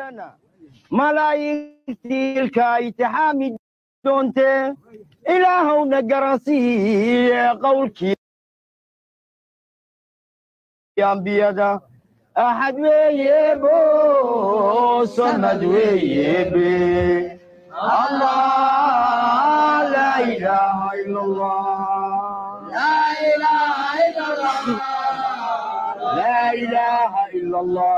diidana malaa'igtii ilka itixaami doonte ilaahowna garansiiye qowlkii ambiyada axad weeye bo samad weeye be allah laa ilaaha ila allah laa ilaaha ila allah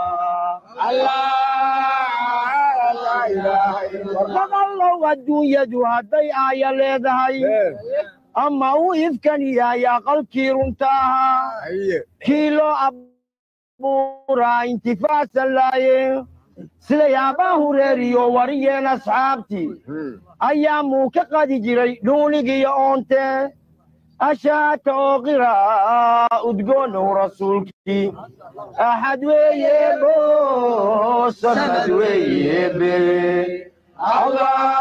maqallow adduunyadu hadday aaya leedahay ama uu ifkan yahay aqalkii runta ahaa kii loo abuuraa intifaacsan laaye sida yaabaa hureeriyo wariyeen asxaabtii ayaa muu ka qadi jiray dhuunigiyo oonte ashaata oo qiraa udgoonow rasuulkii axad weeye bo samad weeye be allah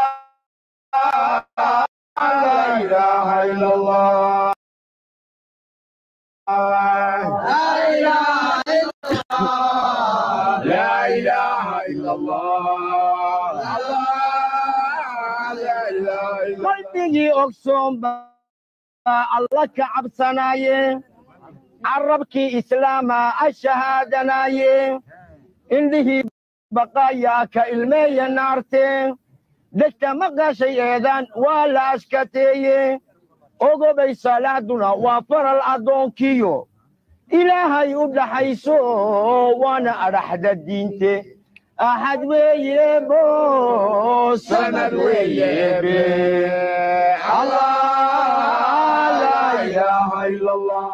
laa ilaaha ila allah لا إله إلا الله qalbigii ogsoon baa alla ka cabsanaaye carabkii islaama ashahaadanaaye indhihii baqaayaa ka ilmeeya naarte degta maqashay eedaan waa la ashkateeye ogobay salaaduna waa faral addoonkiyo ilaahay u dhaxayso waana adhaxda diinte axad weeye bo sanad weeye be allah laa ilaaha ila allah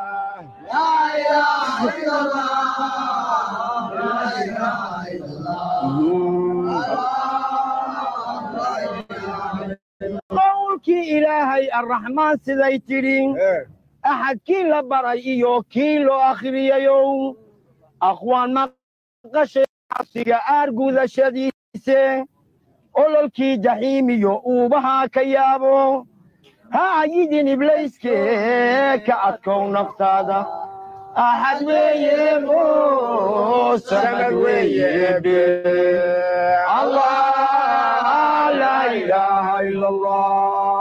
qowlkii ilaahay arraxmaan siday tidhi axad kii la baray iyo kii loo akhriyayow aqwaan maqashay cabsiga aargudashadiise ololkii jaxiimiyo uubahaa ka yaabo ha ayidin iblayskee ka adkow naftaada axad weeye bo sanad weeye be allah laa ilaaha ila allah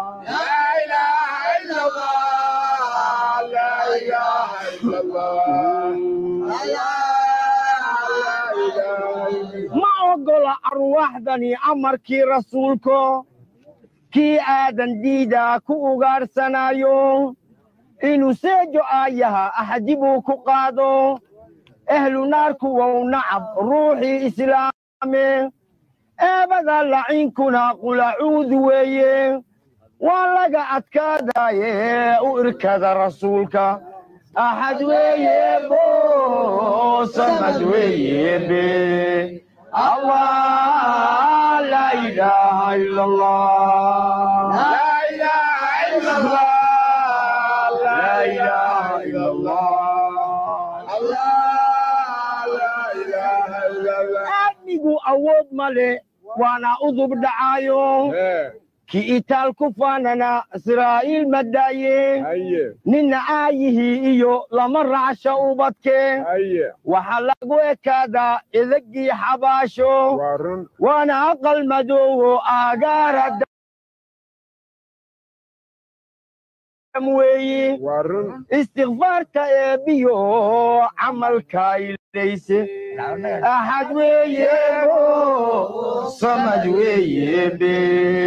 ma ogola arwaaxdani amarkii rasuulko kii aadan diidaa ku ugaadhsanaayo inuu seejo aayaha axadi buu ku qaado ehlu naarku wow nacab ruuxii islaame eebada lacinkuna qulacuudu weeye waa laga adkaadaye u irkada rasuulka axad weeye bo samad weeye be allah laa ilaaha ila allah laa ilaaha ila allah aadmigu awood male waana udub dhacaayo ki itaal ku faanana israa'iil madaaye ninna aayihii iyo lama raacsha ubadke waxaa lagu ekaadaa idagii xabaasho waana aqal madoowo aagaara dam weeyi istikfaarta eebbiyo camalka ilayse axad weeye bo samad weeye be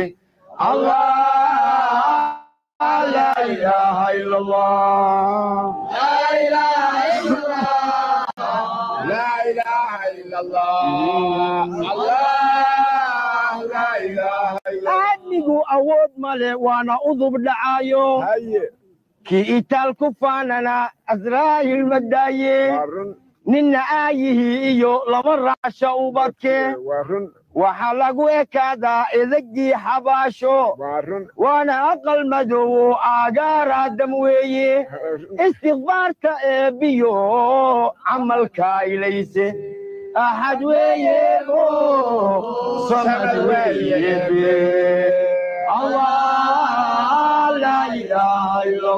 الله لا إله إلا الله لا إله إلا الله لا إله إلا الله الله لا إله إلا الله أدنقوا أود مالي وأنا أضب دعايو كي إتال كفاننا أزرايل مدايي ننا آيه إيو لمراشا وبكي waxaa lagu ekaadaa idagii xabaasho waana aqal madowo aagaara dam weeye istikfaarta eebbiyo camalka ilayse axad weeye bo samad weeye be allah laa ilaaha ila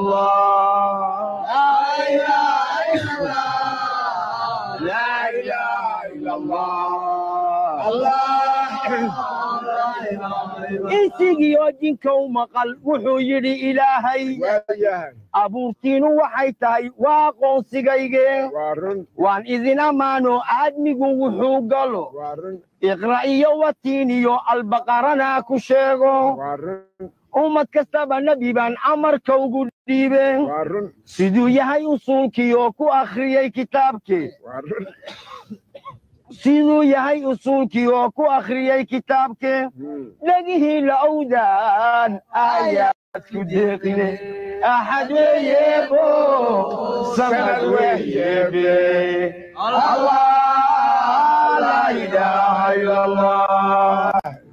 allah laa ilaaha ila allah الله الله insigiyo jinkow maqal wuxuu yidhi ilaahay waayahay abuurtiinu waxay tahay waa aqoonsigayge waa run waan idin ammaano aadmigu wuxuu galo waa run iqra' iyo watiin iyo albaqarana ku sheego waa run ummad kastaba nebi baan amarka ugu dhiibeen waa run siduu yahay usuulkii oo ku akhriyey kitaabkii waa run siduu yahay usuulkii oo ku akhriyey kitaabkii Hmm. dhegihii la owdaan aayaadku deeqine axad weeyebo samad weeyebe allah laa ilaaha ila allah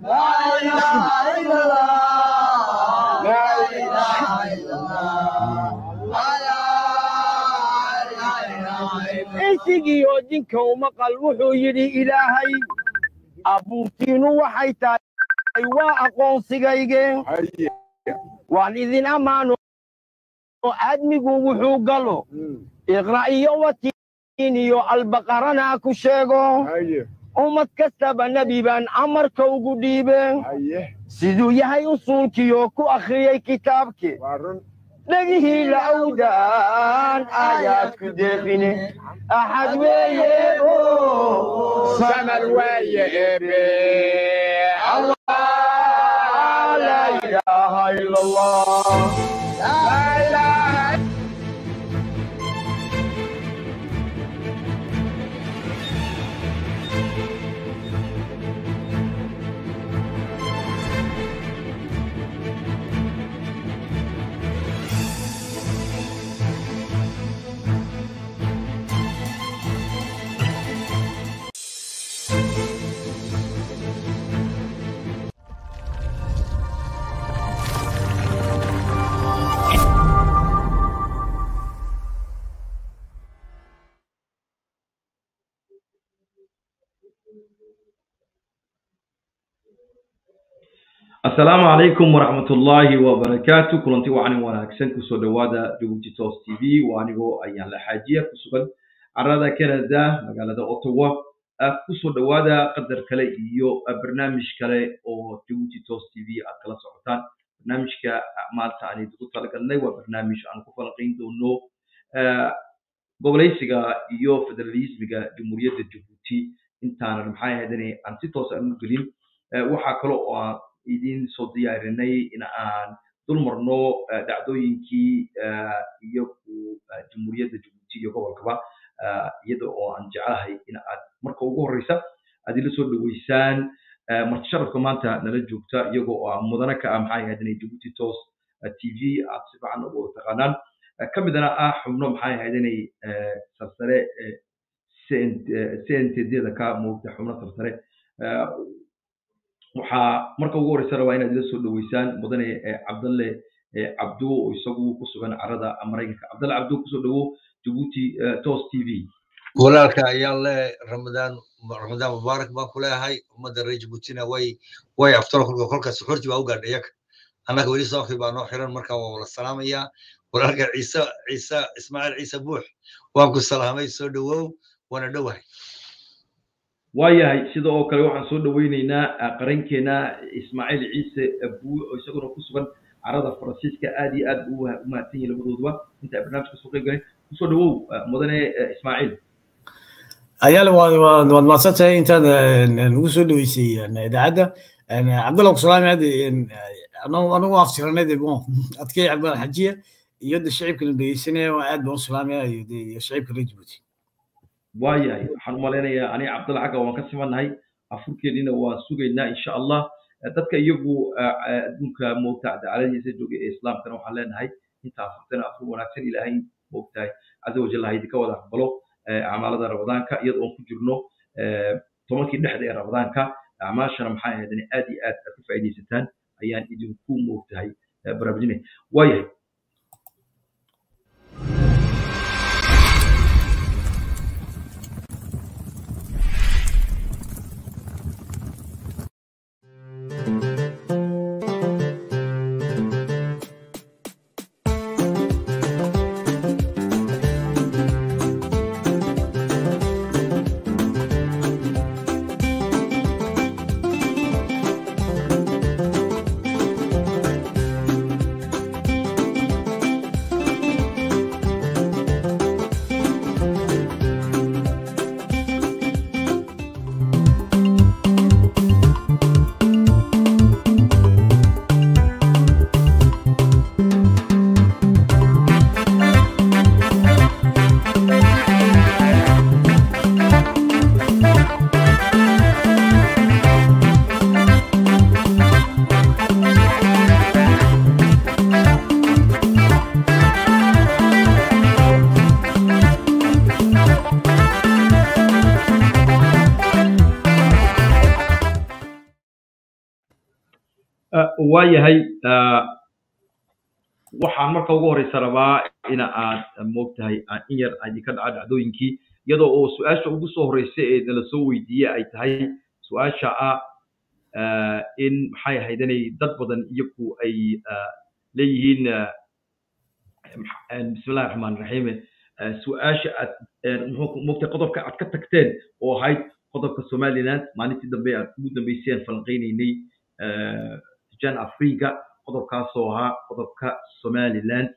insigiyo jinkow maqal wuxuu yidhi ilaahay abuurtiinu waxay tahay waa aqoonsigayge haye waan idin ammaano aadmigu wuxuu galo Hmm. iqra' iyo watiin iyo albaqarana ku sheego haye ummad kastaba nebi baan amarka ugu dhiibeen haye siduu yahay usuulkii oo ku akhriyey kitaabkii waa run dhegihii la owdaan aayaadku deeqine axad weeyebo sanad waaye ebe allah laa ilaaha ila allah laa ilaaha asalaamu calaykum waraxmatullaahi wabarakaatu kulanti wacanin wanaagsan kusoo dhowaada jabuuti tos t v waa anigoo ayaan la xaajiya ku sugan carada canada magaalada ottawa Ah, kusoo dhowaada qadar kale iyo ah, barnaamij kale oo jabuuti tos t v aad kala socotaan barnaamijka ah, maanta aan idigu talagalnay waa barnaamij aan ku falanqayn doono ah, goboleysiga iyo federalismiga jamhuuriyadda jabuuti intaanan maxaa ahaydane aan si toos aan u gelin Eh, waxaa kale oo aan idin soo diyaarinay in aan dul marno eh, dhacdooyinkii eh, iyo ku eh, jamhuuriyadda jabuuti iyo gobolkaba eh, iyada oo aan jeclahay in aad marka ugu horeysa aad ila soo dhaweysaan eh, marti sharafka maanta nala joogta iyagoo oo aan mudane ka ah maxaa ahaydane jabuuti tos eh, t v aad si fiican ugu wada taqaanaan Eh, ka midana ah xubno maxaa ahaydane eh, sarsare eh, cntd-da ka moogta xubno sarsare Eh, waxaa marka ugu horeysa rabaa inaad ila soo dhaweysaan mudane eh, cabdalle eh, cabdo oo isagu ku sugan carada maraykanka cabdalle cabdo kusoo dhawo jabuuti eh, tos t v walaalka ayaan le ramadaan ramadaan mubaarak baan ku leeyahay ummadda reer jabuutina way way aftaro kolka kolka suxuurtii baa u gaadhay iyaga annaga weli sookii baa noo xiran marka waa wala salaamayaa walaalka ciise ciise ismaaciil ciise buux waan ku salaamay soo dhawow waana dhowahay waayahay sida oo kale waxaan soo dhaweyneynaa ah, qarankeena ismaaciil ciise buu oo isaguna ku sugan carada faransiiska aad iyo aad buu u mahadsan yihin labadooduba inta ay barnaamijka soo qayb galeen kusoo dhawow ah, mudane eh, ismaaciil ayaale waad waad waad mahadsantahay intaad nagu soo dhaweysay een, idaacadda Een, cabdalla kusalaami hadda anagu anagu aftiranay de bon adkay cabdalla xajiya iyo de shicibkana dhegeysanaya waa aad baan u salaamaya iyo de iyo shicibka reer jabuuti waayahay waxaan u malaynayaa aniga cabdalla xagga waan ka simannahay afurkeennina waan sugaynaa insha allah Eh, dadka iyagu eh, eh, adduunka moogta cadaaladiisa jooga ee islaamkana waxaan leenahay inta afurtana afur wanaagsan ilaahay moogtahay caza wajal ha idinka wada aqbalo eh, acmaalada ramadaanka iyada oon ku jirno eh, tobankii dhexda ee ramadaanka acmaashana maxaa ahaydane aad iyo aad aad ka faa'iidaysataan ayaan idinku moogtahay eh, baraarujinay waayahay waayahay waxaan marka ugu horeysa rabaa ina aad moogtahay aan in yar idinka dhaca dhacdooyinkii iyadoo oo su-aasha ugu soo horeysa ee nala soo weydiiyey ay tahay su-aasha ah in maxay ahayd inay dad badan iyagu ay leeyihiin bismillahi raxmaan raxiim su-aasha aad moogtahay qodobka aad ka tagteen oo ahayd qodobka somaliland maalintii dambe aad ugu dambeyseen falanqeynaynay jan afriga qodobkaasoo ahaa qodobka somaliland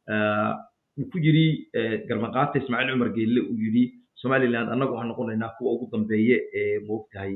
uu ku yidhi garmaqaata ismaaciil cumar geelle uu yidhi somaliland annagu waxaan noqonaynaa kuwa ugu dambeeye ee moogtahay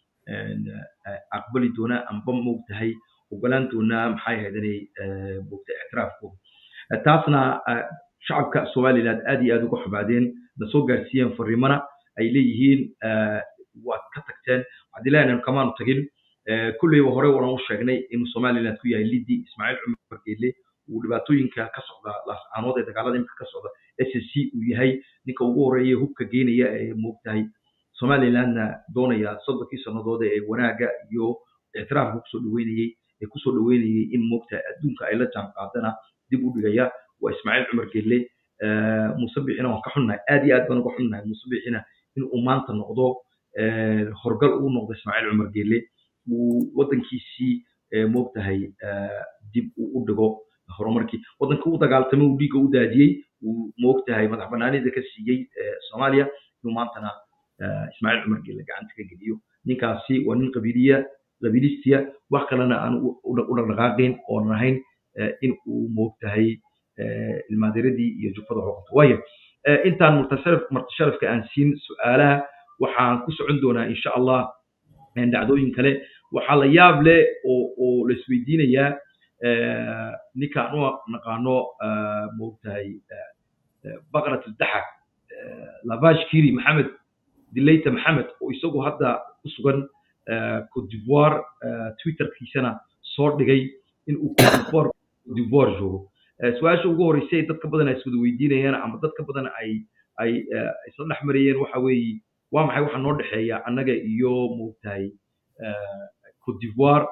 aqbali doona amba moogtahay ogolaan doonaa maxay ahayd inay moogtahay ictiraafkooda taasna shacabka somaliland aad iyo aad uga xumaadeen na soo gaarsiiyeen fariimana ay leeyihiin waad ka tagteen waxaad ilaahay kamaanu tagin kulleyba hore waran u sheegnay inuu somaliland ku yahay liddi ismaaciil cumar geelle uu dhibaatooyinka ka socda laascaanood ee dagaalada imika ka socda s s c uu yahay ninka ugu horeeya hubka geenaya ee moogtahay somalilandna doonaya soddonkii sannadood ee wanaaga iyo ictiraafka kusoo dhaweynayey ee kusoo dhaweynayey in moogtahay adduunka ay la jaan qaadana dib u dhigaya waa ismaaciil cumar geelle muuse bixina waan ka xunnahay aad iyo aad baan uga xunnahay muuse bixina in uu maanta noqdo horgal uu noqdo ismaaciil cumar geelle uu waddankiisii moogtahay dib uu u dhigo horumarkii waddanka u dagaaltamay uu dhiigga u daadiyey uu moogtahay madax banaanida ka siiyey soomaaliya inuu maantana ismaaciil cumar geelle gacanta ka geliyo ninkaasi waa nin qabiiliya qabiilistiya wax kalena aan u dhaqdhaqaaqayn oonan ahayn in uu moogtahay ilmaadiradii iyo jufada xoqoto waayo intaan martasharafka aan siin su-aalaha waxaan ku socon doonaa insha allah dhacdooyin kale waxaa la yaab leh oo oo la isweydiinayaa ninkaan u naqaano moogtahay baqrat aldaxak labash kiri maxamed dilayta maxamed oo isagu hadda ku sugan cote d'ivoire twitterkiisana soo dhigay in uu cote d'ivoire cote d'ivoire joogo su-aasha ugu horreysay ay dadka badan ay iswada weydiinayaan ama dadka badan ay ay isla dhex marayeen waxa weeye waa maxay waxa noo dhexeeya annaga iyo moogtahay cote d'ivoire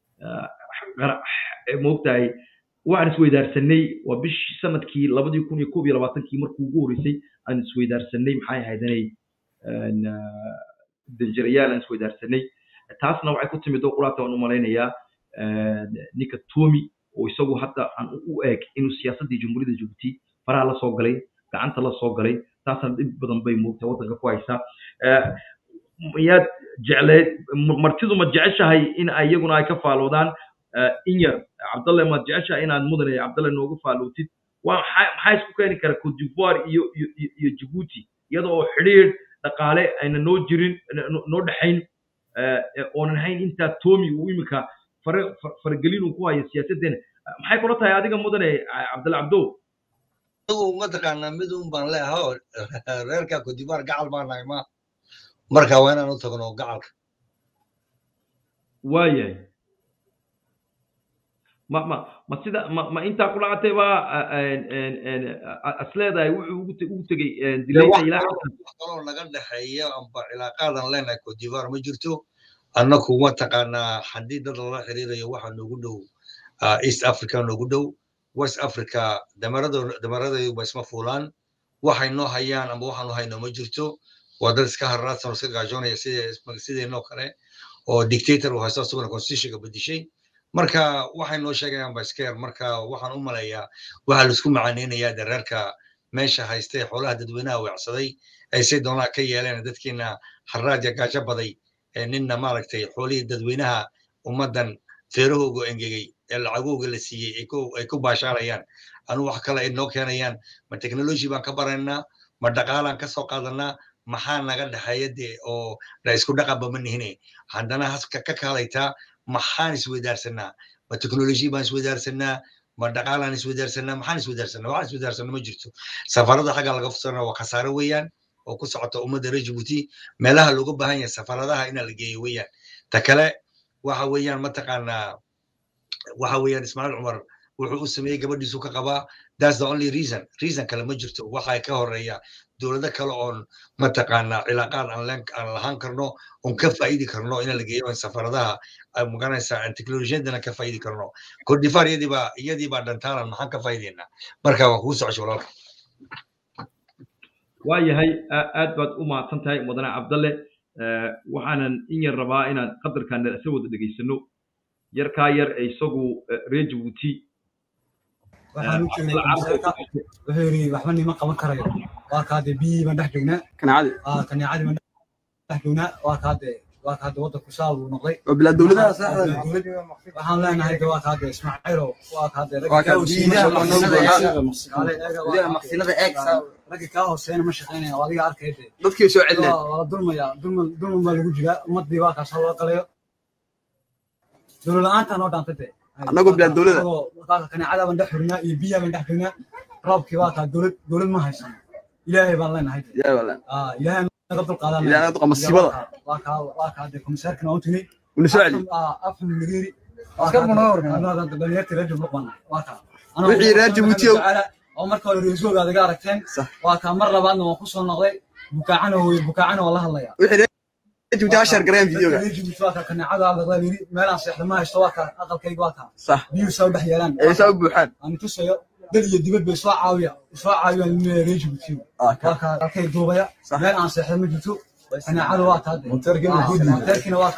moogtahay waxaan isweydaarsanay waa bishii sanadkii labadii kun iyo koob iyo labaatankii markii ugu horreysay aan isweydaarsanay maxay ahayd inay danjirayaal aan isweydaarsanay taasna waxay ku timid oo quraata waan u malaynayaa ninka tomi oo isagu hadda aan u eeg inuu siyaasaddii jamhuuriyadda jabuuti faraha la soo galay gacanta la soo galay taasna dhib badan bay moogtahay waddanka ku haysaa miyaad jecleed martidu ma jeceshahay in iyaguna ay ka faaloodaan inyar cabdalle maad jeceshahay inaad mudane cabdalle noogu faalootid waa maxaa isku keeni kara cote d'ivoire iyo iyo iyo jabuuti iyada oo xidhiidh dhaqaale ayna noo jirin noo dhexayn oonan hayn intaa tomi uu imika fare faragelin uu ku hayo siyaasaddeena maxay kula tahay adiga mudane cabdalle cabdow anigu mataqaanaa mid un baan leeyahay oo reerka cote d'ivoire gacal baan nahay ma marka waa inaan u tagno gacalka waayahay ma ma ma sida ma ma intaa ku dhacatay baa as leedahay wuxuu ugu ugu tegey dilayta ilaa kaloo naga dhexeeya amba cilaaqaadan leenahay cote d'ivoire ma jirto annaku mataqaanaa haddii dad lala xiriirayo waxa noogu dhow east africa noogu dhow west africa damaradayu ba isma fuulaan waxay noo hayaan amba waxaanu hayno ma jirto waa dad iska harraadsan oo iska gaajoonaya sideenoo kale oo dictator uu haysto asaguna constitutionka bedishay marka waxay noo sheegayaan ba iska yar marka waxaan u maleeyaa waxaa laisku macaaneynayaa dareerka meesha haystay xoolaha dadweynaha weecsaday ay say doonaa ka yeeleen dadkiina harraadya gaajo baday ninna maaragtay xoolihii dadweynaha ummaddan feerahooga engegay ee lacagooga la siiyey ay ku baashaalayaan anu wax kale ay noo keenayaan ma technology baan ka baraynaa ma dhaqaalaan ka soo qaadanaa maxaa naga dhexeeya dee oo la isku dhaqanba ma nihine haddana haska ka kaalaytaa maxaan isweydaarsanaa ma technology baan isweydaarsanaa ma dhaqaalaan isweydaarsanaa maxaan isweydaarsanaa waxaan isweydaarsanaa ma jirto safarada xagga laga fursanaa waa khasaare weeyaan oo ku socota ummadda reer jabuuti meelaha looga baahan yahay safaradaha inaa la geeyo weeyaan ta kale waxa weeyaan mataqaanaa waxa weeyaan ismaaciil cumar wuxuu u sameeyey gabadhiisu ka qabaa that's the only reason reason kale ma jirto waxaa ka horeeya dowlado kale oon mataqaanaa cilaaqaad aan leen aan lahaan karno oon ka faa'iidi karno in la geeyo safaradaha magaranaysaa teknolojiyadana ka faa'iidi karno kordhifaar iyadii baa iyadii baa dhantaanan maxaan ka faa'iideynaa marka waan kuu socosho walaalka waayahay aad baad u mahadsan tahay mudane cabdalle waxaanan in yar rabaa inaan qadarkan isla wada dhegaysano yarkaa yar ee isagu reer jabuuti waxaan u jeeday komiseerka wuxuu yidhi waxba nima qaban karayo waa kaade biyihii baan dhex joognaa kaneecadi kaneecadii baan dhex joognaa waa kaade waa kaade waddanku saa buu noqday oo bilaa dowladaha waxaan leenahay de waa kaade ismaaciilo waa kaade Waa kaade maqsinada eeg ragga kaa hooseena ma shaqaynaya adiga arkay de dadkii soo celinaya waa la dulmaya dulman dulman baa lagu jiraa ummadii waa kaasoo loo qalayo dowlad la-aantaa noo dhaantay de Annagoo bilaa dowlada. Annagoo kaneecada baan dhex joognaa iyo biyaha baan dhex joognaa roobkii waa kaa dowlad dowlad ma haysano ilaahay baan leenahay de yaa wala Ah, ilaahay naga dulqaadan Ilaahay naga dulqaad masiibada. waa kaa waa kaa de komisaarkana waan tunay una soo celi afxum nagiri Wixii reer Jabuuti oo- oo marka hore reesoga adiga aragteen Sax. waa kaa mar labaadna waan kusoo noqday bukaacana wey bukaacana waa la hadlaya wixii reer Jabuuti ha share gareeyaan videoga Reer Jabuuti waa kaa kaneecada hadlaqdaa yiri meelaan seexda ma haysto waa kaa aqalkayga waa kaa sax biyuhu saa u dhex yeelaan ee saa u buuxaan aan tusayo dal iyo dibad bay soo caawiya soo caawiyaan reer Jabuuti Ah, ka- waa kaa halkay duubaya Sax. meel aan seexda ma jirto kaneecada waa kaa de monteerkina waa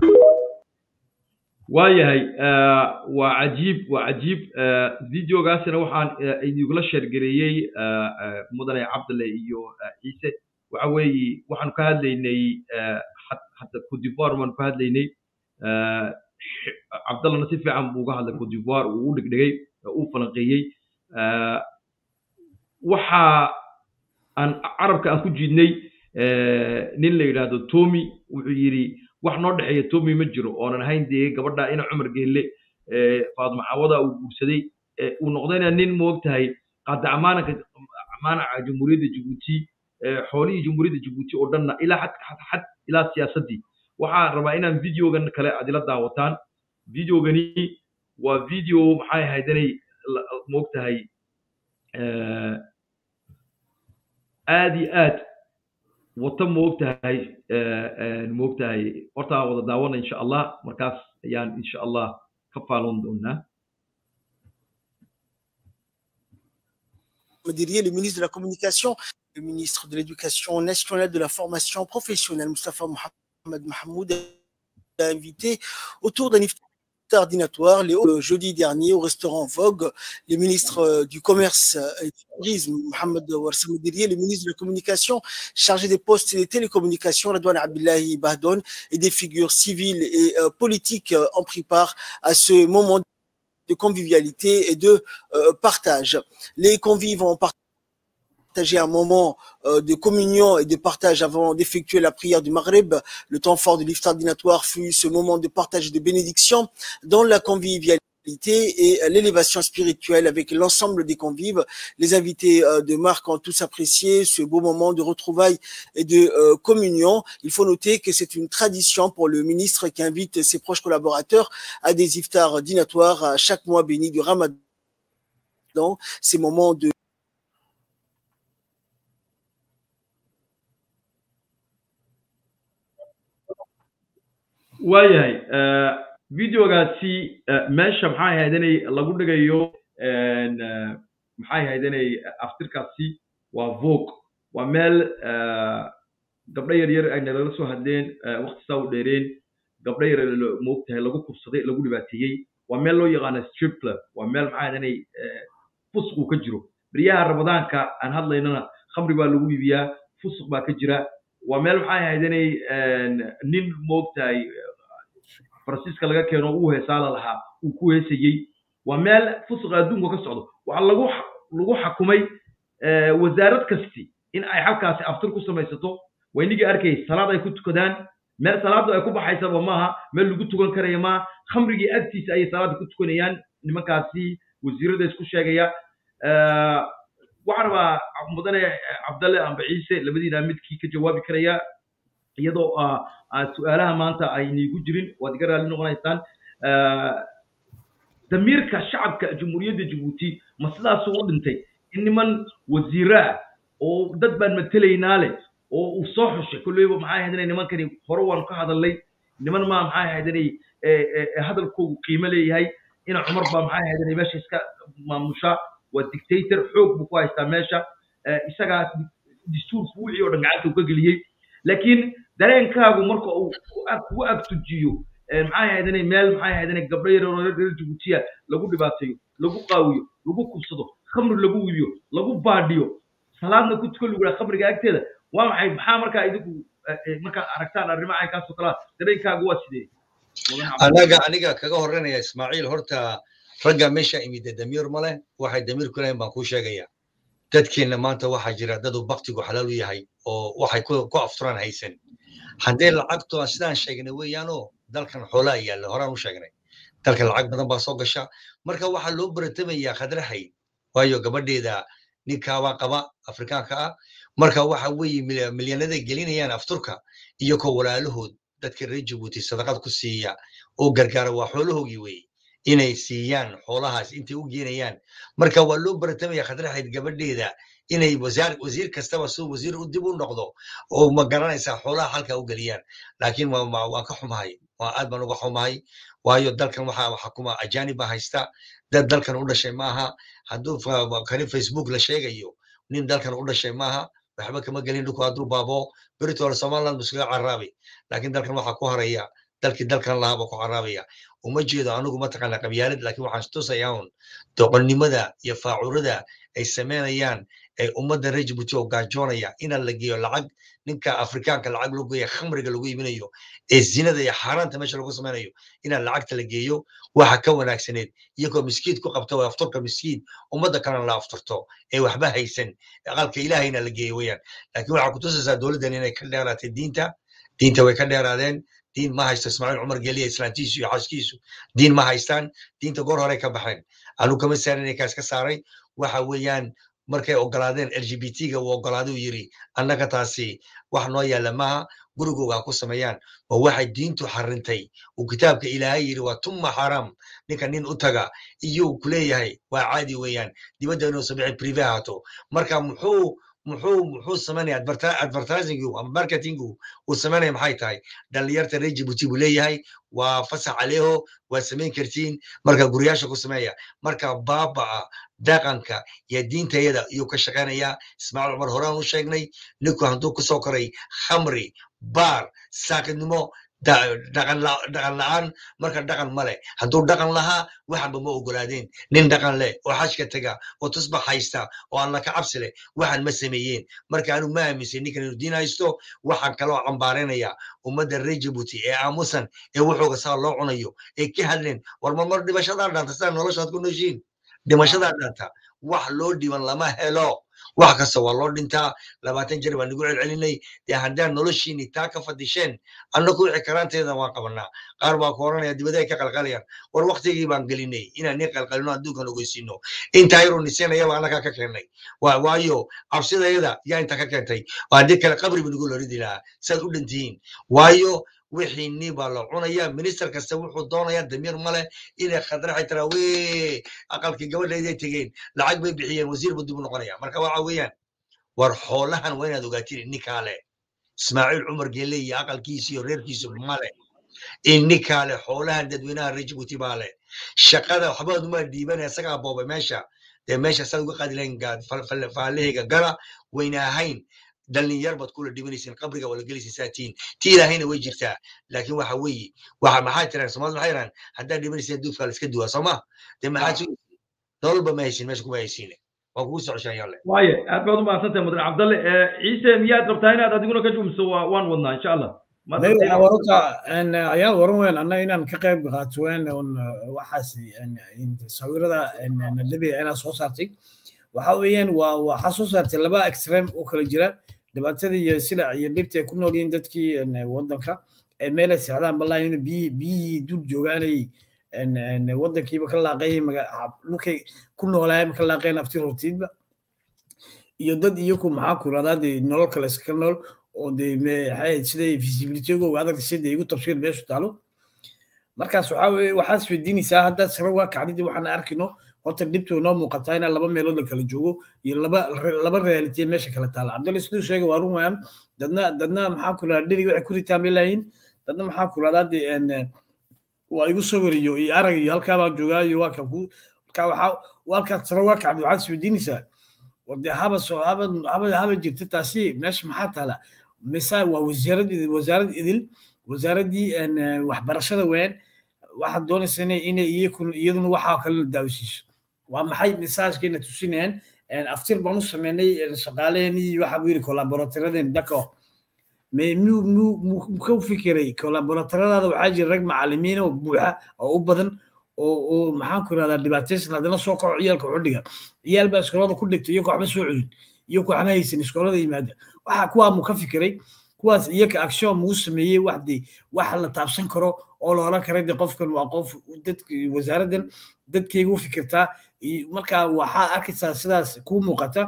waayahay eh, waa cajiib waa cajiib eh, videogaasina waxaan eh, idingula sheergareeyey eh, eh, mudane cabdalle iyo eh, ciise waxa weeye waxaanu ka hadlaynay eh, had- hadda codivoire baanu ka hadlaynay eh, x- cabdallana si fiican buu uga hadlay codivoire uu u dhigdhigay eh, uu falanqeeyey eh, waxa aan carabka aan ku jiidnay eh, nin la yidhaahdo tommy wuxuu yidhi wax noo dhexeeya tommy ma jiro oonan ahayn dee gabadha ina cumar geelle eh, faadma cawada uu guursaday eh, uu noqdayna nin moogtahay qaada amaanaka amaanaca jamhuuriyadda jabuuti eh, xoolihii jamhuuriyadda jabuuti oo dhanna ilaa xad xad xad ilaa siyaasaddii waxaan rabaa inaan videogan kale aad ila daawataan videogani waa video maxay ahayd inay la- moogtahay eh, aad iyo aad wata moogtahay eh, eh, moogtahay horta aan wada daawana insha allah markaas ayaan insha allah ka faalon doonaa Madirier, le ministre de la Communication, le ministre de l'Éducation nationale de la formation professionnelle, Mustafa Mohamed Mahmoud, a invité autour d'un iftar dînatoire le le jeudi dernier au restaurant Vogue, le ministre euh, du Commerce et du Tourisme, Mohamed Warsa Madirier, le ministre de la Communication chargé des postes et des télécommunications, Radouane Abdullahi Bahdon, et des figures civiles et euh, politiques euh, ont pris part à ce moment de convivialité et de euh, partage. Les convives ont partagé un moment euh, de communion et de partage avant d'effectuer la prière du Maghreb. Le temps fort de l'iftar dînatoire fut ce moment de partage et de bénédiction dans la convivialité et euh, l'élévation spirituelle avec l'ensemble des convives. Les invités euh, de marque ont tous apprécié ce beau moment de retrouvailles et de euh, communion. Il faut noter que c'est une tradition pour le ministre qui invite ses proches collaborateurs à des iftars dînatoires à chaque mois béni du Ramadan. Ces moments de waayahay eh, videogaasi eh, meesha maxay ahayd inay lagu dhigayo en, eh, maxay ahayd inay aftirkaasi waa vogue waa meel eh, gabdho yar yar ay nalala soo hadleen eh, waqti saa u dheereen gabdho yar la- moogtahay lagu kufsaday lagu dhibaateeyey waa meel loo yaqaana strip club waa meel maxay ahayd inay eh, fusuq ka jiro beryaha ramadaanka aan hadlaynana khamri baa lagu iibiyaa fusuq baa ka jira waa meel maxay ahayd inay en, nin moogtahay faransiiska laga keeno uu heesaala lahaa uu ku heesayey waa meel fusuqa adduunka ka socdo waxaa lagu xa- lagu xakumay eh, wasaarad kasti in ay halkaasi aftir ku samaysato waynigii arkay salaad ay ku tukadaan meel salaadu ay ku baxaysaba maaha meel lagu tukan karaya maaha khamrigii agtiisa ayay salaada ku tukanayaan nimankaasi wasiirada isku sheegaya Eh, waxaan rabaa mudane cabdalle amba ciise labadiina midkii ka jawaabi karaya iyadoo ah, ah, su-aalaha maanta aynigu jirin waad iga raalli noqonaysaan Eh, damiirka shacabka jamhuuriyadda jabuuti ma sidaasuu u dhintay in niman wasiiro ah oo dad baan matelaynaa leh oo uu soo xushay kolleyba maxay ahayd inay nimankani hore waan ka hadalnay niman maa maxay ahayd inay hadalkoogu qiimo leeyahay ina cumar baa maxay ahayd inay meesha iska maamushaa waa dictator xoog buu ku haystaa meesha isagaa dastuurku wixii oo dhan gacanta uu ka geliyey laakiin dareenkaagu marka uu kugu agtujiyo maxay ahayd inay meel maxay ahayd inay gabdho yar oo reer jabuutiya lagu dhibaateeyo lagu qaawiyo lagu kubsado khamri lagu wibiyo lagu baadhiyo salaadna ku tukan lagu yidhaha khamriga agteeda waa maxay maxaa markaa idinku markaa aragtaan arrimaha caynkaasoo kalaa dareenkaagu waa sidee anaga aniga kaga horreynaya ismaaciil horta ragga meesha imide damiir ma leh waxay damiir ku leeyihin baan kuu sheegaya dadkeenna maanta waxaa jira dad uu baktigu xalaal u yahay oo waxay ku afturaan haysan haddee lacagtu aan sidaan sheegnay weeyaanoo dalkan xoolaa yaalla horaan u sheegnay dalkan lacag badan baa soo gasha marka waxaa loo baratamayaa khadrahay waayo gabadheeda ninkaabaa qaba afrikaanka ah marka waxa weeye milyanada gelinayaan afturka iyo ko walaalahood dadka reer jabuuti sadaqad ku siiya oo gargaara waa xoolahoogii weeye inay siiyaan xoolahaas intay u geenayaan marka waa loo baratamaya khadraxayd gabadheeda inay wasiir kastaba suu wasiir u dib u noqdo oo ma garanaysaa xoolaha halkaa u geliyaan laakiin waan ka xumahay waa aad baan uga xumahay waayo dalkan waxaa xukuma ajaanib baa haysta dad dalkan u dhashay maaha hadduu kani facebook la sheegayo nin dalkan u dhashay maaha waxba kama gelin dhulku hadduu baabo beritoola somaliland buu iskaga caraabi laakiin dalkan waxaa ku haraya dalkii dalkan lahaa baa ku caraabaya uma jeedo anigu mataqaana qabyaalad laakiin waxaan tusayaa un doqonnimada iyo faacurada ay samaynayaan ee ummadda reer jabuuti oo gaajoonaya inaan la geeyo lacag ninka afrikaanka lacag loo geeya khamriga lagu iibinayo ee zinada iyo xaaraanta meesha lagu samaynayo inaan lacagta la geeyo waxa ka wanaagsaneed iyagoo miskiid ku qabta oo afturka miskiid ummadda kalena la afturto ee waxba haysan aqalka ilaahayna la geeyo weyaan laakiin waxaa kutusaysaa dowladdan inay ka dheeraatay diinta diinta way ka dheeraadeen diin ma haysto ismaaciil cumar geliya islaantiisu iyo xaaskiisu diin ma haystaan diinta goor hore ka baxeen anu kama saarin inay kaas ka saaray waxa weeyaan markay ogolaadeen l g b t-ga uu ogolaaday uu yiri annaga taasi wax noo yaalla maaha gurigooga ha ku sameeyaan oo waxay diintu xarintay uu kitaabka ilaahay yiri waa tumma xaram ninka nin u taga iyuu ku leeyahay waa caadi weeyaan dibadda inuu sabici prive ahaato marka muxuu muxuu muxuu samaynaya advertisingu ama marketingu uu samaynaya maxay tahay dhalinyarta reer jibuuti buu leeyahay waa fasax aleeho waa samayn kartiin marka guryaasha ku sameeya marka baaba'a dhaqanka iyo diintayada iyuu ka shaqaynayaa ismaaciil cumar horaan u sheegnay ninku hadduu kusoo koray khamri baar saakidnimo dhaqan la'aan marka dhaqan ma leh hadduu dhaqan lahaa waxanba ma ogolaadeen nin dhaqan leh oo xajka tega oo tusbax haysta oo alla ka cabsi leh waxan ma sameeyeen marka anu ma aaminsan ninkan inuu diin haysto waxaan kaloo cambaaraynaya ummadda reer jabuuti ee aamusan ee wuxuuga saa loo cunayo ee ka hadleen war marmar dhimashadaa dhanta sidaa noloshaad ku nooshiin dhimashadaa dhanta wax loo dhiban lama helo wax kasta waa loo dhintaa labaatan jeer baan nagu celcelinay dee haddaan noloshiini taa ka fadisheen annaku wixii karaanteeda waan qabanaa qaar baa ku oranaya dibaday ka qalqalayaan war waktigii baan gelinay inaan nin qalqalino adduunkan ogeysiino intaa yaroo nisanayaba annagaa ka keennay waayo cabsidayada yaa intaa ka keentay haddii kale qabri ba nagu loridi lahaa saad u dhantihiin waayo wixii ni baa la cunaya minister kasta wuxuu doonaya damiir male inay khadraxay tiraa wee aqalkii gabadhayday tegeen lacag bay bixiyeen wasiir buu dib u noqonaya marka waxa weeyaan war xoolahan waa inaad ogaatiin ninkaa leh ismaaciil cumar geele iyo aqalkiisi iyo reerkiisu male ninkaa leh xoolahan dadweynaha reer jibuuti baa leh shaqada waxbaad uma dhiibanaya isagaa boobay meesha dee meesha saad uga qaadi lahayn faallahayga gala wayna ahayn dhalinyar baad kula dhibanaysiin qabriga waa la gelaysin saatiin ti ilaahayna way jirtaa laakiin waxa weeye waxa maxaa tiraan soomaalida maxay iraan haddaad dhibanaysiin duufkaa la iska duwaa sooma dee maxaad sugaysiin nololba ma haysin meesha kuma haysiine waa kugu socoshaan yalle waaye aad baad u mahadsantahay mudan cabdalle ciise miyaad rabtaa inaad adiguna ka jumso waan wadnaa insha allah wararka ayaa waran weyn anna inaan ka qayb qaato weyn waxaas sawirada nadabiga inaa soo saartay waxa weeyaan waa waxaa soo saartay laba extreme oo kala jira dhibaatada iyo silac iyo dhibta ay ku nool yihiin dadkii waddanka ee meelay seexdaan balaa in biyihii dul joogaanay waddankiiba ka laaqay dhulkay ku noolaayeen ka laaqeen afti hortiidba iyo dad iyaku maxaa ku radaa dee nolol kale iska nool oo dee siday visibilitygooga adag sida igu tafsiir meeshu taalo markaas waxaa weye waxaad isweydiinaysaa haddaad sare waa kacdidi waxaan arkino horta dhibtu noo muuqataa inaa laba meelood la kala joogo iyo laba laba reality meesha kala taala cabdalla siduu sheegay waa run wayaan dadna dadna maxaa ku radaa dheri waxay ku ritaa meelayin dadna maxaa ku radaa de waa igu soo wariyo iyo arag iyo halkaa baan joogaa iyo waa kan ku marka waxaa halkaad sare waa kacdi waxaad isweydiinaysaa wade haba soo haba haba haba jirta taasi meesha maxaa taala mise waa wasaarad idil wasaarad idil wasaaraddii waxbarashada weyn waxaad doonaysa inay inay iyaduna waxaa kale la daawisiiso waa maxay misaajkeena tusinayaan aftir baan u sameynay shaqaaleheenii waxa buu yidhi collaboratoradeen dako me muu muu muu ka fikiray collaboratoradaada waxaa jira rag macalimiin oo buuxa oo u badan oo oo maxaan ku irahdaa dhibaataysan haddana soo kaco ciyaalka xudhiga ciyaal baa iskoolada ku dhigtay iyagoo waxba soo cudin iyagoo waxba haysan iskoolada yimaada waxa kuwaa muu ka fikiray kuwaas iyaga action muu sameeyey wax de wax la taabsan karo oo la oran kara de qofkan waa qof dadka wasaaraddan dadkayga u fikirtaa marka waxaad arkaysaa sidaas kuu muuqata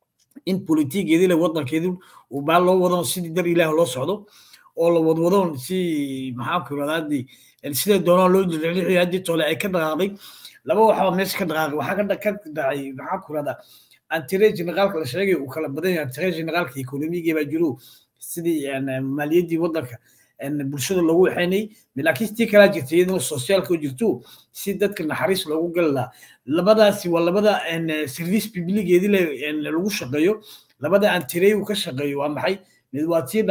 in politigeedii le waddankeedu uu baa loo wado sidii dar ilaah loo socdo oo la wadwadoon si maxaa ku irahdaa de sida doonaa loo jilcilixiyo haddii tole ay ka dhaqaaqday laba waxba meesha ka dhaqaaqay waxaa ka dhacay maxaa ku irahdaa antire generaalka la sheegay uu kala badan yahay antire generaalka ekonomigii baa jiro sidii maaliyaddii waddanka bulshada loogu waxaynay laakiin tii kalaa jirta iyadana sociaalka u jirto si dadka naxariis loogu gali lahaa labadaasi waa labada service publigeedii lagu shaqeeyo labada antirey uu ka shaqeeyo waa maxay mid waa tii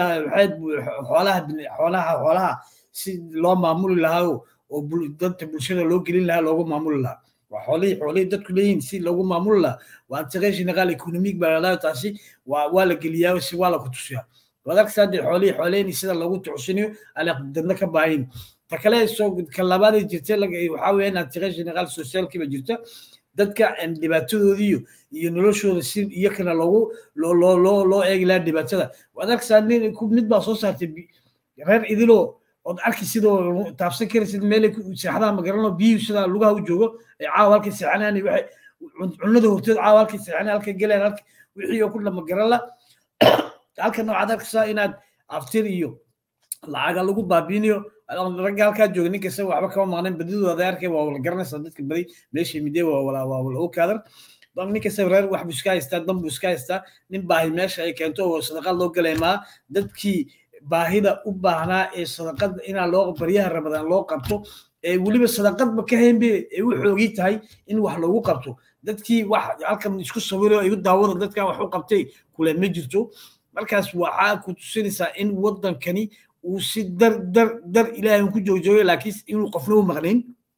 xoolaha xoolaha xoolaha si loo maamuli lahaa oo dadka bulshada loo gelin lahaa loogu maamuli lahaa waa xoolihii xoolihii dadku leeyihiin si loogu maamuli lahaa waa integration naqaal economic baa ladhaha taasi waa waa la geliyaa si waa la ku tusiyaa wadarkasa dee xoolihii xooleheni sida loogu tucsinayo ala dadna ka baahin ta kale soo ka labaadee jirta waxaa weeye in integration naqaal socialkiiba jirta dadka dhibaatadoodiiyo iyo noloshooda si iyakana loogu loo loo loo loo eegi lahaa dhibaatada wadarkasa nin mid baa soo saartay reer idiloo ood arki sidoo taabsan karaysid meel seexdaha magaranoo biyuhu sida lugaha u joogo ay caawa halkay seexanaan waxay cunada horteed caawa halkay seexanaan halkay galeen halka wixii oo ku dhama garan la halkan waxaad arkaysaa inaad aftir iyo lacaga lagu baabiinayo ragga halkaa jooga nin kasta waxba kama maqnayn badidooda arkay waa wala garanaysaa dadka badi meesha midee waa wala waa wala okaadan nin kasta reer wax buu iska haystaa dan buu iska haystaa nin baahi meesha ay keento oo sadaqad loo galay maa dadkii baahida u baahnaa ee sadaqada inaa loo baryaha ramadaan loo qabto ee weliba sadaqadba ka haynbe ay u xoogi tahay in wax loogu qabto dadkii wax halkan isku sawiro igu daawada dadkan wax u qabtay kule ma jirto markaas waxaa ku tusinaysaa in waddankani uu si dar dar dar ilaahay ku joogjoogay laakiin inuu qofna u maqnayn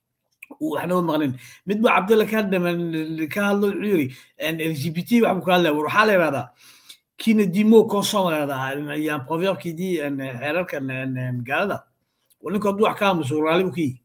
uu waxna u maqnayn mid buu cabdalla ka dhaman ka hadlo wuxuu yiri l g b t wax buu ka hadlaya war waxaa la yidhahdaa kina dimo consom la yidhahdaa yaan proverbkii xeerarka magaalada ninka hadduu wax ka aamuso raali buu ka yihi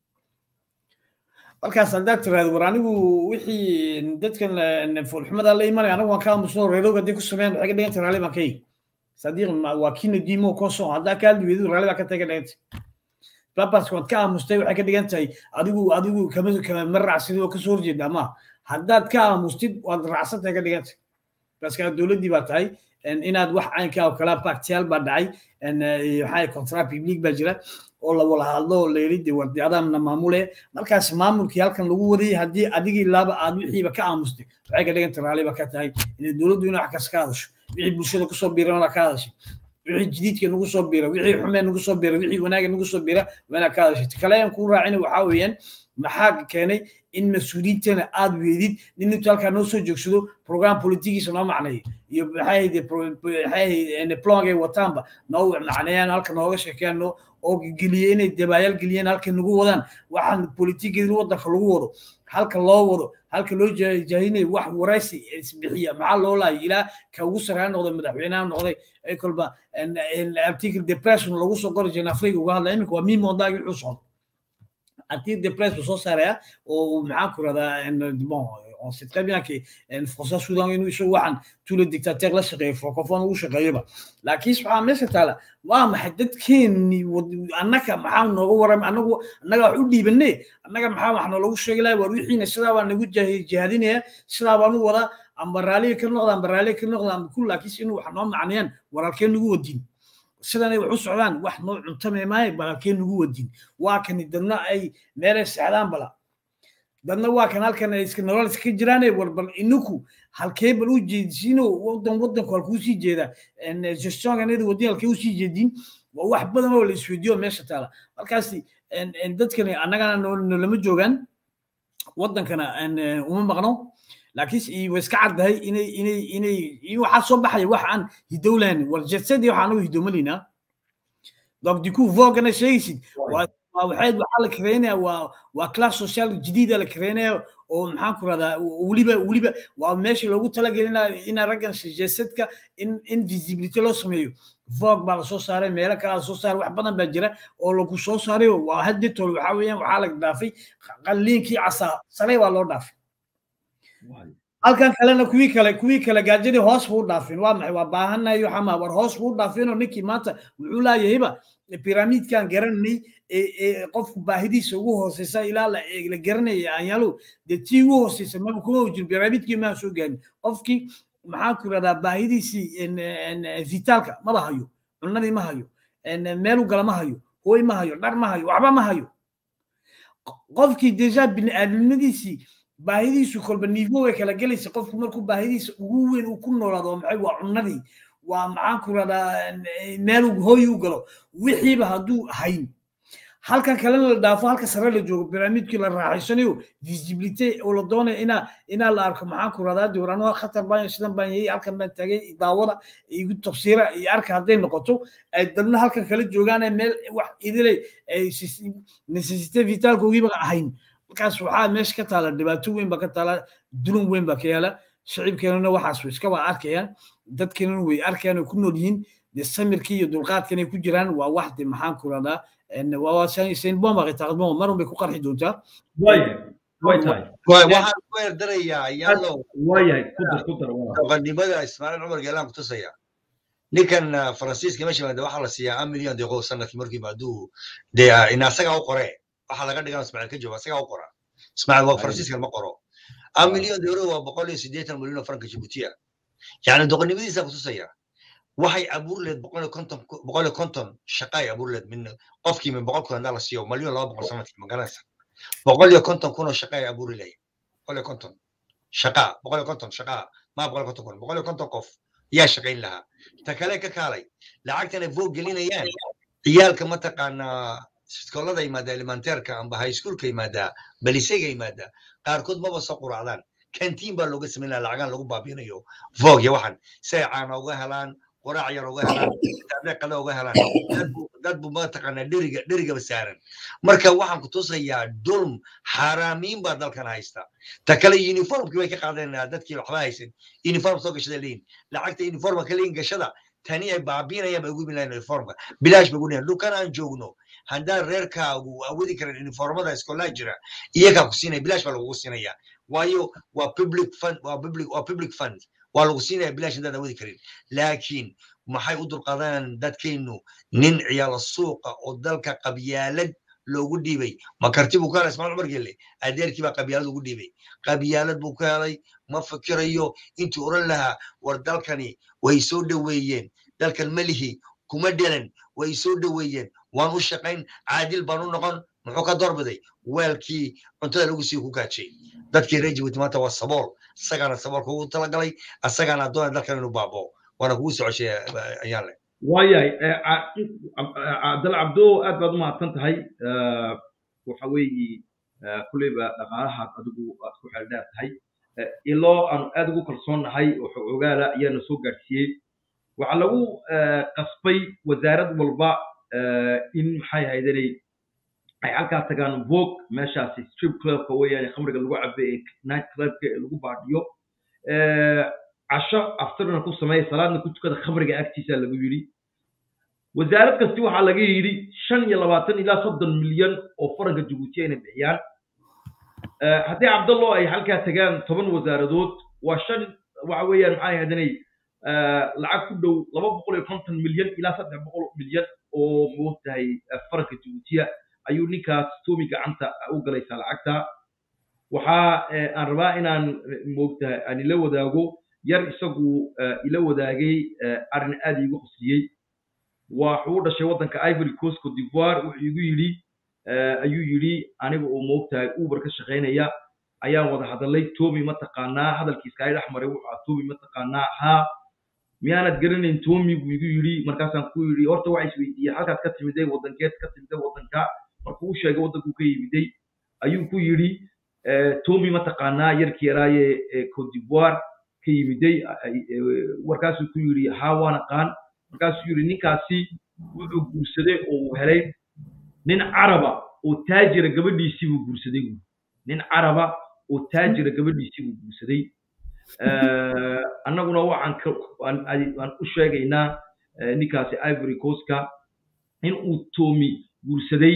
markaas haddaad tiraahdo war anigu wixii dadkan foolxumada la imanaya anagu waan ka aamusno reerowga haddii ku sameeyaan waxay ka dhiganta raali baan ka yihi sadiq waa kina dimo consom haddaa ka hadli weydu raali baa ka taga dhiganta babaska waad ka aamustay waxay ka dhigan tahay adigu adigu kama kama raacsid oo kasoo horjeeda ama haddaad ka aamustid waad raacsantahay ka dhigantay baska dowladdii baa tahay inaad wax caynkaa oo kala baktiyaal baa dhacay waxaa contrat public baa jira oo la wala hadlo oo la yidhi de wardi adaamna maamule markaas maamulkii halkan lagu wadayay haddii adigii laaba aad wixiiba ka aamustay waxay ka dhiganta raaliba ka tahay inay dowladdu ina wax kas ka hadasho wixii bulshada kusoo biirana ka hadashay wixii jadiidka nagu soo biira wixii xumee nagu soo biira wixii wanaaga nagu soo biira waa inaad ka hadashay kale aan kuu raacina waxaa weeyaan maxaa keenay in mas-uuliyiintana aad weydid nin intu halkaa noo soo joogsado program politigiisa noo macneeyo iyo maxay plong ay wataanba noo macneeyaan halka nooga sheekeeyaan noo oo geliye inay dabaayaal geliyeen halka nagu wadaan waxaan politigeedin waddanka lagu wado halka loo wado halka loo jaahinayo wax waraysi isbixiya maxaa loo laayay ilaa ka ugu sarreeya noqday madaxweynaha noqday ay kolba article depression lagu soo qori jiray afrika uga hadlaya iminka waa mimondaagi wuxuu socdo article depress buu soo saaraya oo maxaan ku rahdaa bon on sait très bien que François Soudan inuu isagu waxaan tous les dictateurs la shaqeeyo francophone ugu shaqeeyoba laakiin waxaa meesha taala waa maxay dadkeeni annaga maxaa nooga waram anagu annaga wax u dhiibanay annaga maxaa wax noolagu sheegi lahay war wixiina sidaa baa nagu jihaadinaya sidaa baan u wadaa amba raaliga ka noqda amba raaliga ka noqda amba kul laakiin inuu wax noo macnayaan waralkee nagu wadin sidanay wax u socdaan wax noo cuntame maayo balakee nagu wadin waa kani dadna ay meelay socdaan bala dadna waa kan halkan ay iska nolol iska jiraane war bal ininku halkee bal u jeedisiino wadan wadanku halkuu sii jeeda gestionkanada wadin halkee usii jeedin waa wax badan oo la isweydiyo meesha taala markaasi dadkani annagana nolama joogaan wadankana uma maqno laakiin way iska caddahay inay inay inay waxaa soo baxaya wax aan hidowlahayn war jetsadii waxaa anagu hidowmalaynaa donc du coup voogana sheegaysid waa waxayd waxaa la kareynaya waa waa class social jadiida la kareynaya oo maxaan ku rahdaa weliba weliba waa meesha loogu talagelinaya ina raggan jesadka in in visibility loo sameeyo voog baa lasoo saaray meelo kale lasoo saaray wax badan baa jira oo lagu soo saaray waa hadditool waxaa weeyaan waxaa la dhaafay qalliinkii casaa salay waa loo dhaafay halkan kalena kuwii kale kuwii kale gaajadii hoos buu dhaafin waa maxay waa baahanayo xama war hoos buu dhaafinoo ninkii maanta wuxuu laayahayba piramidkan garanay ee qofku baahidiisa ugu hooseysa ilaa la garanaya aanyaalo dee tii ugu hooseysa maba kuma jiro piramidkii maa soo gaarin qofkii maxaan ku irahdaa baahidiisii vitaalka maba hayo cunadii ma hayo meelu gala ma hayo hooy ma hayo dhar ma hayo waxba ma hayo qofkii deja bini'aadamnimadiisii baahidiisu kolba nivo way kala gelaysa qofku markuu baahidiisa ugu weyn uu ku noolaado maxay waa cunadii waa maxaan ku radaa meel hooy u galo wixiiba hadduu hayn halkan kalena la dhaafo halka sare la joogo piramidkii la raaxaysanayo visibility oo la doonaya inaa inaa la arko maxaan ku radaa diwarano khatar baan sidan baan yahay halkan baan tagay daawada igu tafsiira iyo arka hadday noqoto ay dadna halkan kala joogaan meel wax idilay necessity vitaalkoogiiba ahayn markaas waxaa meesha ka taala dhibaato weyn baa ka taala dulun weyn baa ka yaala shacibkeenuna waxaas iska waa arkayaan dadkeenuna way arkayaan oo ku nool yihiin de samirkii iyo dulqaadkan ay ku jiraan waa wax de maxaan ku radaa sainbom aqitaaqdmo marun bay ku qarxi doontaa waxaan ku eerdarayaa yallow waayahay kudar kudar doqonnimada ismaaciil cumar geelaan ku tusaya ninkan faransiiska meesha maada waxaa la siiyaa an milyan deeqo sanadkii markiiba hadduu dee in asagaa u qoree waxaa laga dhigan ismaaciil ka jooga asagaa u qora ismaaciil waa faransiiskan ma qoro an milyan deeqo waa boqol iyo siddeetan milyan oo franka jibuutiya yacni doqonnimadiisa kutusaya waxay abuur leed boqol iyo konton boqol iyo konton shaqaay abuur leed min qofkii min boqol kun hadaa la siiyo malyan laba boqol sanadkii ma garanaysa boqol iyo konton kun oo shaqaay abuuri lahayd boqol iyo konton shaqa boqol iyo konton shaqa maa boqol iyo konton kun boqol iyo konton qof yaa shaqayn lahaa ta kale ka kaalay lacagtan ay voog gelinayaan ciyaalka mataqaanaa iskoolada yimaada elementeerka amba high schoolka yimaada balisega yimaada qaarkood maba soo quracdaan kantiin baa looga samayn lahaa lacagaan lagu baabinayo voog iyo waxan si ay caana uga helaan quraac yar uga helaan taablee qada uga helaan dad bu mataqaanaa dheriga dherigaba saaran marka waxaan ku tusayaa dulm xaaraamiin baa dalkan haysta ta kale uniformkii bay ka qaadeen dadkii waxba haysan uniform soo gashada leeyin lacagta uniformka ka leeyin gashada tani ay baabiinayaan bay ugu bilayan uniformka bilaash bay ugu dhihan dhulkan aan joogno haddaan reerkaagu awoodi karan uniformada iskoolaa jira iyagaa ku siinaya bilaash baa lagugu siinaya waayo waa public fund waa public waa public fund waa lagu siinaya bilaash haddaad awoodi karin laakiin maxay u dulqaadanayaan dadkeennu nin ciyaalo suuqa oo dalka qabyaalad loogu dhiibay ma karti buu ka helay ismaal cumar gelle adeerkii baa qabyaalad ugu dhiibay qabyaalad buu ka helay ma fikirayo intuu oran lahaa war dalkani way soo dhoweeyeen dalkan melihi kuma dhelan way soo dhoweeyeen waan u shaqayn caadil baan u noqon muxuu ka doorbiday weelkii cuntada lagu sii ku gaajay dadkii reer jibuuti maanta waa sabool isagaana saboolka ugu talagalay asagaana addoona dalkan inuu baaboo waana kugu socoshay ayaan leh waayahay cabdal cabdo aad baad u mahadsan tahay waxa weeye kulleyba dhaqaalahaad adigu aad ku xeeldheer tahay iloo aanu aad ugu kalsoonnahay oo xogogaala ayaana soo gaadhsiiyey waxaa lagu qasbay wasaarad walba in maxay haydanay ay halkaa tagaan vog meeshaasi strip clubka weeyaan khamriga lagu cabe ee night clubka ee lagu baadhiyo casho aftirna ku sameeya salaadna ku tukada khamriga agtiisa lagu yidhi wasaarad kasti waxaa laga yidhi shan iyo labaatan ilaa soddon milyan oo faranka jabuuti inay bixiyaan haddii cabdallo ay halkaa tagaan toban wasaaradood waa shan waxa weeyaan maxay hadanay lacag ku dhow laba boqol iyo konton milyan ilaa saddex boqol milyan oo moogtahay faranka jabuutiya ayuu ninkaas toomi gacanta u galaysaa lacagta waxaa aan rabaa inaan moogtahay aan ila wadaago yar isagu ila wadaagay arrin aad iigu qusliyey waxuu u dhashay waddanka ivory coast cote d'ivoire wuxuu igu yidhi ayuu yidhi aniga oo moogtahay uber ka shaqaynaya ayaan wada hadalay tomi ma taqaanaa hadalkiiska ay dhex maray wuxuu ahaa tomi ma taqaanaa haa miyaanad garanayn tomi buu igu yidhi markaasaan ku yidhi horta waxa isweydiiyey halkaad ka timiday waddankeed ka timiday waddanka markuu u sheegay waddankuu ka yimiday ayuu ku yidhi tomi ma taqaanaa yarkii yaraaye cote d'ivoire ka yimiday warkaasuu ku yidhi haa waan aqaan markaasuu yidhi ninkaasi wuxuu guursaday oo uu helay nin caraba oo taajira gabadhiisii buu guursaday buuri nin caraba oo taajira gabadhiisii buu guursaday annaguna waxaan aan u sheegaynaa ninkaasi ivory coastka in uu tomi guursaday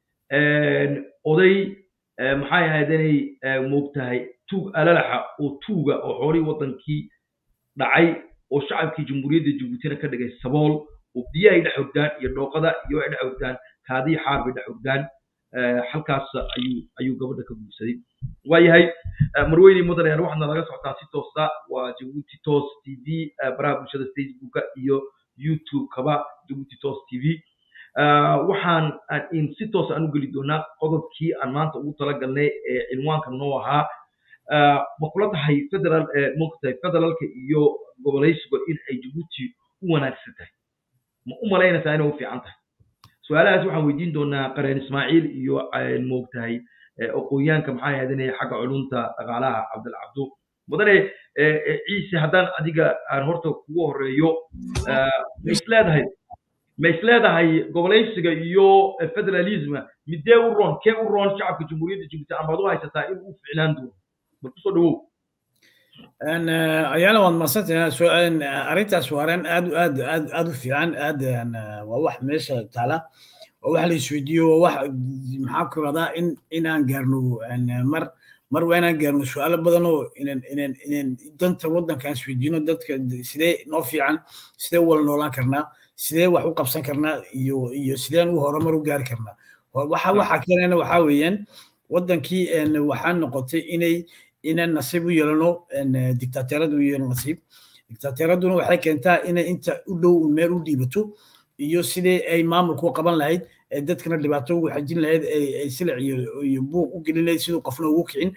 oday maxay ahayd inay moogtahay tuug alalaxa oo tuuga oo xoolihii waddankii dhacay oo shacabkii jamhuuriyadda jabuutina ka dhigay sabool oo biyahay dhex hogdaan iyo dhooqada iyo ay dhex hogdaan kaadii xaar bay dhex hogdaan halkaas ayuu ayuu gabadha ka guursaday waayahay marweyne mudanayaal waxaadna laga socotaa si toosa waa jabuuti toos t v baraha bulshada facebooka iyo youtube-kaba jabuuti toos t v waxaan in si toos aan u geli doonaa qodobkii aan maanta ugu talagalnay ee cinwaanka noo ahaa ma kula tahay federal mogtahay federaalka iyo gobolaysiga in ay jabuuti u wanaagsan tahay ma u malaynaysaa inay u fiican tahay su-aalahaas waxaan weydiin doonaa qareen ismaaciil iyo moogtahay aqoonyaanka maxaa ahaydinay xagga culunta dhaqaalaha cabdilcabdo mudane ciise haddaan adiga aan horta kugu horeeyo ma isleedahay ma isleedahay gobolaysiga iyo federalism midee u roon kee u roon shacabka jamhuuriyadda jibuuti amaad u haysataa in uu ficnaan doono bal kusoo dhawow ayaana waad masantahay arrintaas waa arrin aad aad aad aad u fiican aad waa wax meesha taala waa wax la isweydiiyo waa wax maxaa ku radaa in inaan gaarno mar mar waa inaan gaarno su-aalo badan oo inan inan inan danta waddankaan isweydiino dadka sidee noo fiican sidee u wala noolaan karnaa sidee wax u qabsan karnaa iyo iyo sideen u horumar u gaari karnaa waxa waxa keenana waxaa weeyaan waddankii waxaa noqotay inay inaan nasiib u yeelano dictateeradu u yeelano nasiib dictateeraduna waxay keentaa inay inta u dhow meel u dhiibato iyo sidee ay maamulku qaban lahayd dadkana dhibaato ugu xajin lahayd ay silic iyo buuq u gelin lahayd siduu qofna ugu kicin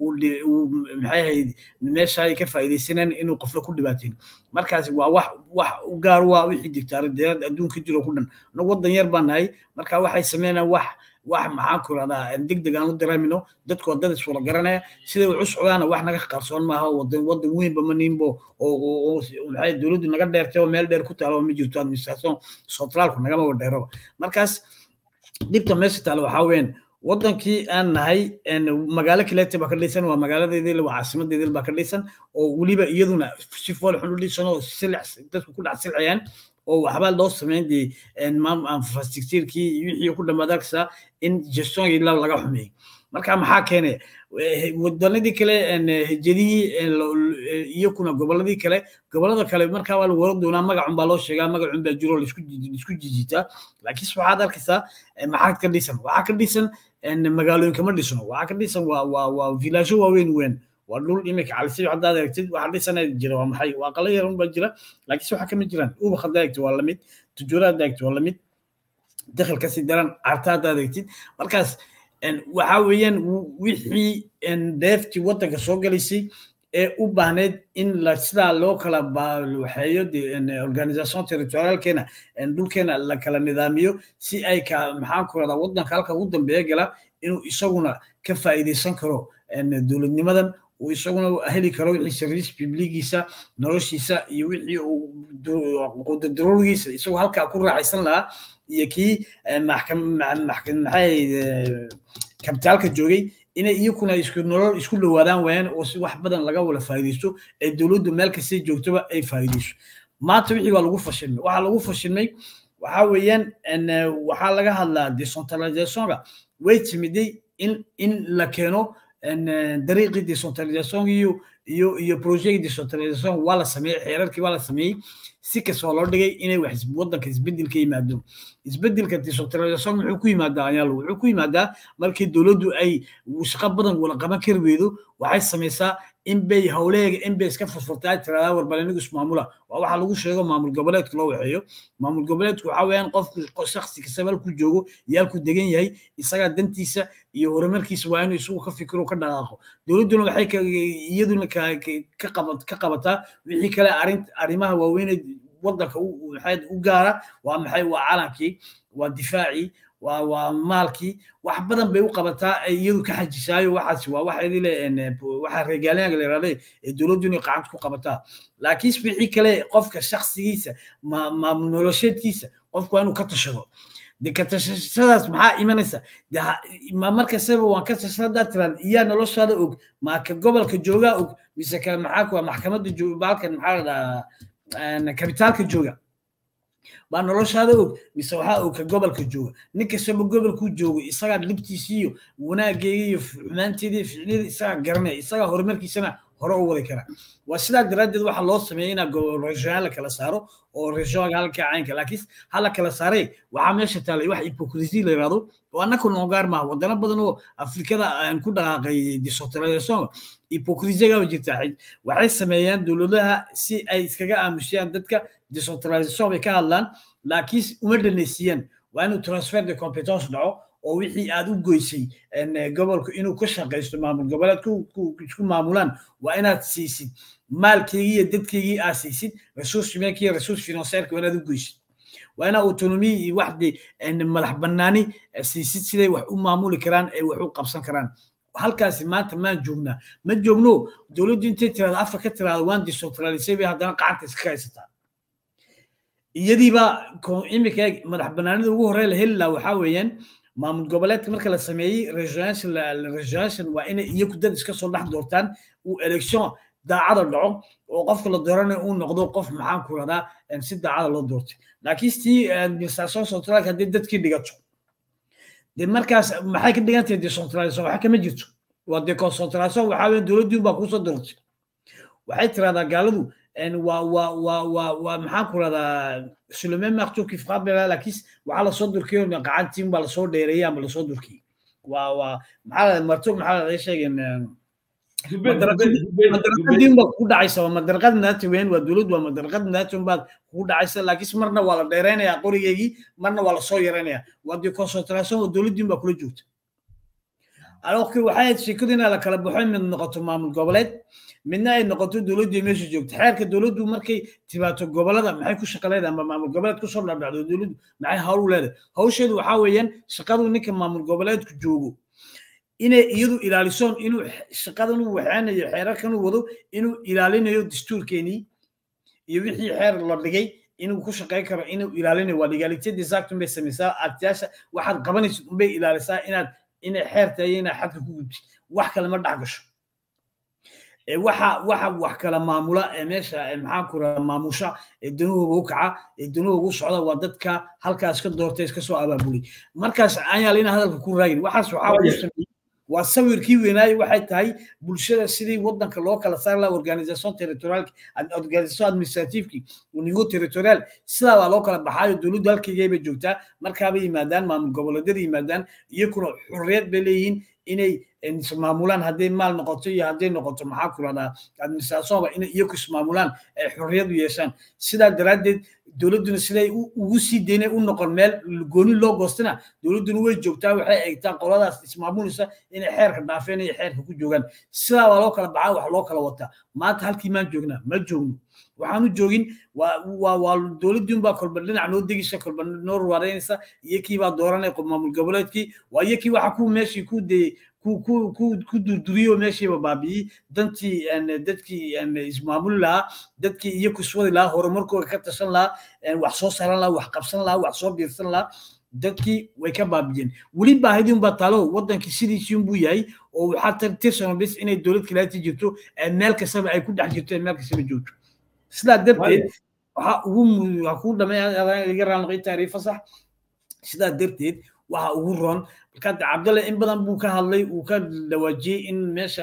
maxay ahayd meesha ay ka faa'iidaysaneen inuu qofna ku dhibaateen markaas waa wax wax u gaar waa wixii dictateerad adduunka jiro ku dhan anagu waddan yar baan nahay marka waxay sameynayaan wax wax maxaan ku rahdaa degdeg aan u dareemino dadku waa dad iswada garanaya siday wax u socdaana wax naga qarsoon maaha wadan wadan weynba ma niinbo oo maxay dowladdu naga dheertay oo meel dheer ku taalo ma jirto administration centraalku nagama wada dheeroba markaas dhibta meesha taalo waxaa weeyaan wadankii aan nahay magaalo kaleete baa ka dhisan waa magaaladeedii waa caasimadeedii baa ka dhisan oo weliba iyaduna si fool xun u dhisan oo silic dadku ku dhex silcayaan oo waxba loo samayn dee infrastructurekii wixii ku dhammaad arkaysaa in gestoonkii laga xumeeyey marka maxaa keenay wadanadii kale hejadihii iyo kuna goboladii kale gobolada kale markaa waa lagu horan doonaa magacun baa loo sheegaa magacun baa jiro laisku jijitaa laakiinse waxaad arkaysaa maxaa ka dhisan waxaa ka dhisan magaalooyinka ma dhisno waxaa ka dhisan waa waa waa vilaasho waaweyn weyn waa dhul imika calisib haddaad aragtid waxa dhisana jira waa maxay waa qala yar unbaa jira laakiinse waxa kama jiraan ubak haddaa aragtid waa lamid tujuura haddaa aragtid waa lamid dakhil kasii daran carta haddaa aragtid markaas waxa weeyaan wixii deeftii waddanka soo galaysay ee u baahneyd in la sidaa loo kala waxeeyo organisation territorialkeena dhulkeena la kala nidaamiyo si ay ka maxaan ku radaa waddanka halka ugu dambeeya gala inuu isaguna ka faa'iidaysan karo dowladnimadan uu isaguna heli karo wixii service publigiisa noloshiisa iyo wixii uu daruurigiisa isagoo halkaa ku raaxaysan lahaa iyo kii maxay kabitaalka joogay inay iyakuna isku nolol isku dhowaadaan waayaan oo si wax badan laga wada faa'iidaysto ee dowladdu meel kastay joogtoba ay faa'iidayso maanta wixii waa lagu fashilmay waxaa lagu fashilmay waxaa weeyaan waxaa laga hadlaa decentralizationka way timiday in in la keeno dariiqii decentralization iyo iyo iyo project decentralization waa la sameeyey xeerarkii waa la sameeyey si kastoo loo dhigay inay wax waddanka isbeddel ka yimaado isbeddelka decentralization wuxuu ku yimaadaa ayaalo wuxuu ku yimaadaa markii dowladdu ay shaqo badan wala qaban kari weydo waxay samaysaa in bay howleega in bay iska furfurtaa tiradaa warbalinigu ismaamula waa waxa lagu sheego maamul goboleedka loo waxeeyo maamul goboleedku waxa weeyaan qofku shaksi kastaba halku joogo iyo halku degan yahay isagaa dantiisa iyo horumarkiisa waa inuu isagu ka fikiro ka dhaqaaqo dowladduna waxay iyaduna ka qabataa wixii kale arrimaha waaweynee waddanka maxay u gaara waa maxay waa calankii waa difaacii waa waa maalkii wax badan bay u qabataa ay iyadu ka xajisaayo waxaas waa waxa idile waxa reegaalyaanka la yidhahday ee dowladdu inay gacanta ku qabataa laakiin wixii kale qofka shaksigiisa maamul nolosheedkiisa qofku waa inuu ka tashado de ka tashashadaas maxaa imanaysa de ma markastaba waan ka tashadaa tiraan iyaa noloshaada og ma ka gobolka joogaa og mise ka maxaa kuwa maxkamadda baalkan maxaa la dhahaa kabitaalka jooga baa noloshaada og mise waxaa og ka gobolka jooga nin kastaba gobolkuu joogo isagaa libtiisii iyo wanaageega iyo xumaanteeda iyo ficnida isagaa garanaya isagaa horumarkiisana hore u wadi kara waa sidaa daraaddeed waxaa loo sameeyay inaa regional la kala saaro oo regionalka halka caynka laakiin hala kala saaree waxaa meesha taalay wax hypocrisi la yidhahdo oo annaka noogaar maaha wadano badan oo afrikada aan ku dhaqaaqay decentralisation hypocrisiga jirta waxay sameeyaan dowladaha si ay iskaga aamusiyaan dadka decentralisation bay ka hadlaan laakiin uma dhanaysiiyaan waa inuu transfer de competence dhaco oo wixii aad u goysay gobolku inuu ka shaqaysto maamul goboleedku isku maamulaan waa inaad siisid maalkeygii iyo dadkeygii aad siisid resource meelkii resource financeerka waa inaad u goysid waa inaa autonomy iyo waxdi madax bannaani siisid siday wax u maamuli karaan ee wax u qabsan karaan halkaasi maanta maan joognaa ma joogno dowladdu intay tiraada afar ka tiraada waan decentralisay bay haddana qacanta iska haysataa iyadiiba imika madax bannaanida ugu horey la heli laha waxaa weeyaan maamul goboleedka marka la sameeyey regionation waa inay iyagu dad iska soo dhex doortaan uu election daacada dhaco oo qofka la dooranayo uu noqdo qof maxaan ku radaa si daacada loo doortay laakiin tii administration centralka haddii dadkii dhigato de markaas maxay ka dhigan tahay decentralisation waxa kama jirto waa deconcentration waxaa weeye dowladdii baa kusoo doortay waxay tiraahdaa gaaladu waa waa waa waa waa maxaan ku radaa sur le même marteau qui frappe laakiin waxaa lasoo durkiyo gacantiin baa lasoo dheereeyay ama lasoo durkiyey waa waa maxaa marto maxaa laga sheegeen madarqadiin baa kugu dhacaysa waa madarqad naati weyn waa dowlad waa madarqad naati baad kugu dhacaysa laakiin marna waa la dheeraynayaa qorigeygii marna waa lasoo yaraynayaa waa dee concentration oo dowladdiin baa kula joogta alors que waxay ahayd sheekadu inaa la kala baxo mid noqoto maamul goboleed midna ay noqoto dowladdu meesha joogto xeerka dowladdu markay tibaato gobolada maxay ku shaqo leedahay ama maamul goboleed kusoo dhacdhacdo dowladdu maxay hawl u leedahay hawsheedu waxaa weeyaan shaqadu ninka maamul goboleedku joogo inay iyadu ilaalisoon inuu shaqadan uu waxaanayo xeerarkan uu wado inuu ilaalinayo dastuurkeenii iyo wixii xeer la dhigay inuu ku shaqayn karo inuu ilaalinayo waa legalitad exactun bay samaysaa artiyaasha waxaad qabanaysa unbay ilaalisaa inaad inay xeer tahay inaad xadka ku gudbtid wax kale ma dhex gasho waxa waxa wax kala maamula ee meesha maxaan ku radaa maamusha ee danuhuga u kaca ee danuhuga u socda waa dadka halkaas ka doortay iska soo abaabulay markaas ayaal ina hadalka ku raagin waxaas waxaa lagu sameeyey waa sawirkii weynaaye waxay tahay bulshada sidii wadanka loo kala saari laha organisation territorialki organisation administrativeki niveau territorial sidaa baa loo kala baxaayo dowladdu halkeygay bay joogtaa markaabay yimaadaan maamul goboleedyada yimaadaan iyakuna xurriyad bay leeyihiin inay ismaamulaan hadday maal noqoto iyo hadday noqoto maxaa ku rahdaa administrationba inay iyaku ismaamulaan ay xorriyad u yeeshaan sidaa daraaddeed dowladduna siday ugu sii daynay u noqon meel gooni loo goostina dowladduna way joogtaa waxay eegtaa qoladaas ismaamulaysa inay xeerka dhaafeen iyo xeerka ku joogaan sidaa baa loo kala baxaa wax loo kala wataa maanta halkii maan joognaa ma joogno waxaanu joogin waa waa dowladdiin baa kolba dhinac noo degisa kolba noo ruwareynaysa iyo kii baa dooranay maamul goboleedkii waa iyo kii waxa ku meeshii ku dayey ku durduriyo meeshiiba baabi'iyey dantii dadkii ismaamuli lahaa dadkii iyo kuswadi lahaa horumarkooda ka tashan lahaa wax soo saran lahaa wax qabsan lahaa wax soo biirsan lahaa dadkii way ka baabiyeen weli baahidin baa taalo wadankii sidiisii buu yahay oo waxaa tirsan bis inay dowlad kaleeti jirto meel kastaba ay ku dhex jirto meel kastaba joogto sidaa darteed waxaa ugu waxaa kuu dhamay iga raanqay taariifa sax sidaa darteed waxa ugu roon marka cabdalle in badan buu ka hadlay uu ka dhawaajiyey in meesha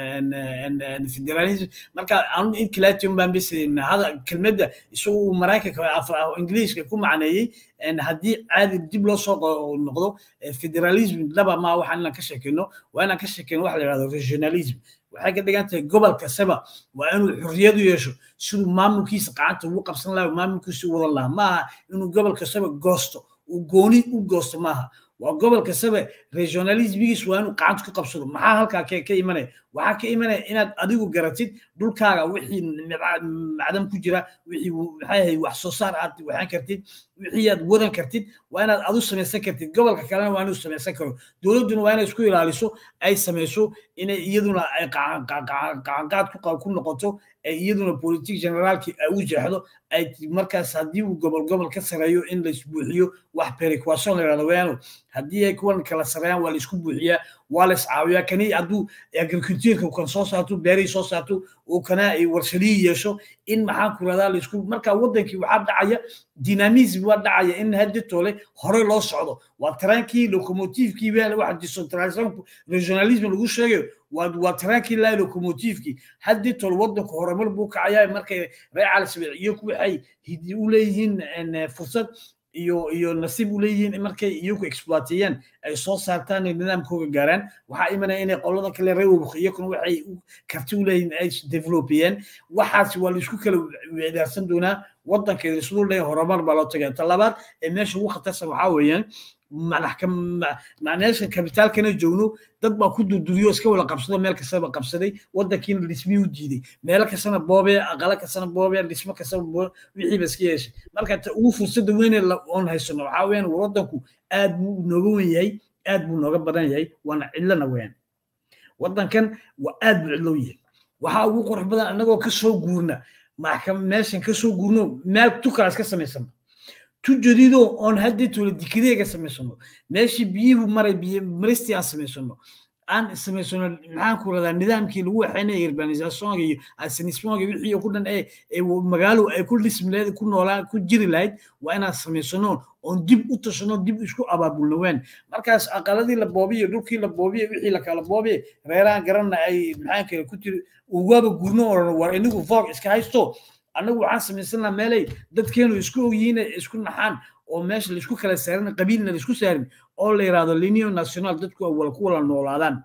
federalism marka anu inclation baan bis hada kelmadda isagu maraykanka ingiliiska ku macneeyey haddii caadi dib loo soo noqdo federalism laba ma waxa inaan ka sheekeyno waa inaan ka sheekeyno waxa la yidhahdo regionalism waxay ka dhigan tahay gobol kastaba waa inuu xorriyad u yeesho siduu maamulkiisa gacanta ugu qabsan lahaa maamulkiisa u wadan lahaa maaha inuu gobol kastaba goosto uu gooni u goosto maaha waa gobol kastaba regionalismigiis waa inuu gacanta ku qabsado maxaa halkaa ka imanaya waxaa ka imanaya inaad adigu garatid dhulkaaga wixii macdan ku jira wixii maxay ahay wax soo saar aad waxaan kartid wixii aad wadan kartid waa inaad adu samaysan kartid gobolka kalena waa inuu samaysan karo dowladduna waa inay isku ilaaliso ay samayso inay iyaduna ay gacanqaad ku noqoto ee iyaduna politik generaalkii ay u jeexdo ay markaas haddii uu gobol gobol ka sareeyo in la isbuuxiyo wax perequation la yidhahdo wayaano haddii ay kuwan kala sareeyaan waa la isku buuxiyaa waa la iscaawiyaa kani hadduu agricultureka kan soo saarto beerihii soo saarto uu kana ay warshadihii yeesho in maxaan ku radaa laisku marka waddankii waxaa dhacaya dynamism waa dhacaya in haddi tole hore loo socdo waa taraankii locomotivekii baa waxa decentralisation regionalism lagu sheegayo waa waa taraankii laa locomotivekii haddi tole waddanku horumar buu kacayaa markay reer calisabeel iyo waxay hidi u leeyihiin fursad iyo iyo nasiib u leeyihiin markay iyagu exploateeyaan ay soo saartaan ay nidaamkooga gaaraan waxaa imanaya inay qolada kale reer wabaq iyakuna waxay karti u leeyihiin ay developeyeen waxaasi waa laisku kala weedaarsan doonaa waddankeeda islu leeyahay horumar baa loo tagaya ta labaad ee meesha ugu khatarsan waxaa weeyaan meesha kabitaalkana joogno dad baa ku durduriyo iska wada qabsado meel kastaba qabsaday waddankiina dhismii u diiday meelo kastana boobee aqala kastana boobee dhismo kastaba wixiiba iska yeeshay marka ta ugu fursada weyne oon haysano waxaa weyaan waddanku aad buu nooga wen yahay aad buu nooga badan yahay waana cidlana weyaan waddankan waa aad buu cidlow yahay waxaa ugu qurux badan annagoo kasoo guurna meeshan kasoo guurno meel tukalaas ka samaysano tu jadido oon haddii tole dikideega samaysano meeshii biyuhu maray biyo maristii aan samaysano aan samaysano maxaan ku radaa nidaamkii lagu waxaynaya urbanisationka iyo asinismonka wixii ku dhan ee magaalo ay ku dhismi lahayd ku noolaan ku jiri lahayd waa inaan samaysano oon dib u tashano dib isku abaabulno waan markaas aqaladii la boobiyo dhulkii la boobiyo wixii la kala boobiyo reerahan garanna ay maxaan kale ku tiri ugaaba gurno oran war inigu foog iska haysto annagu waxaan samaysanaa meelay dadkeenu isku ogyihiin isku naxaan oo meesha laisku kala saarin qabiilna laisku saarin oo la yidhahdo linio national dadku ay wala ku wala noolaadaan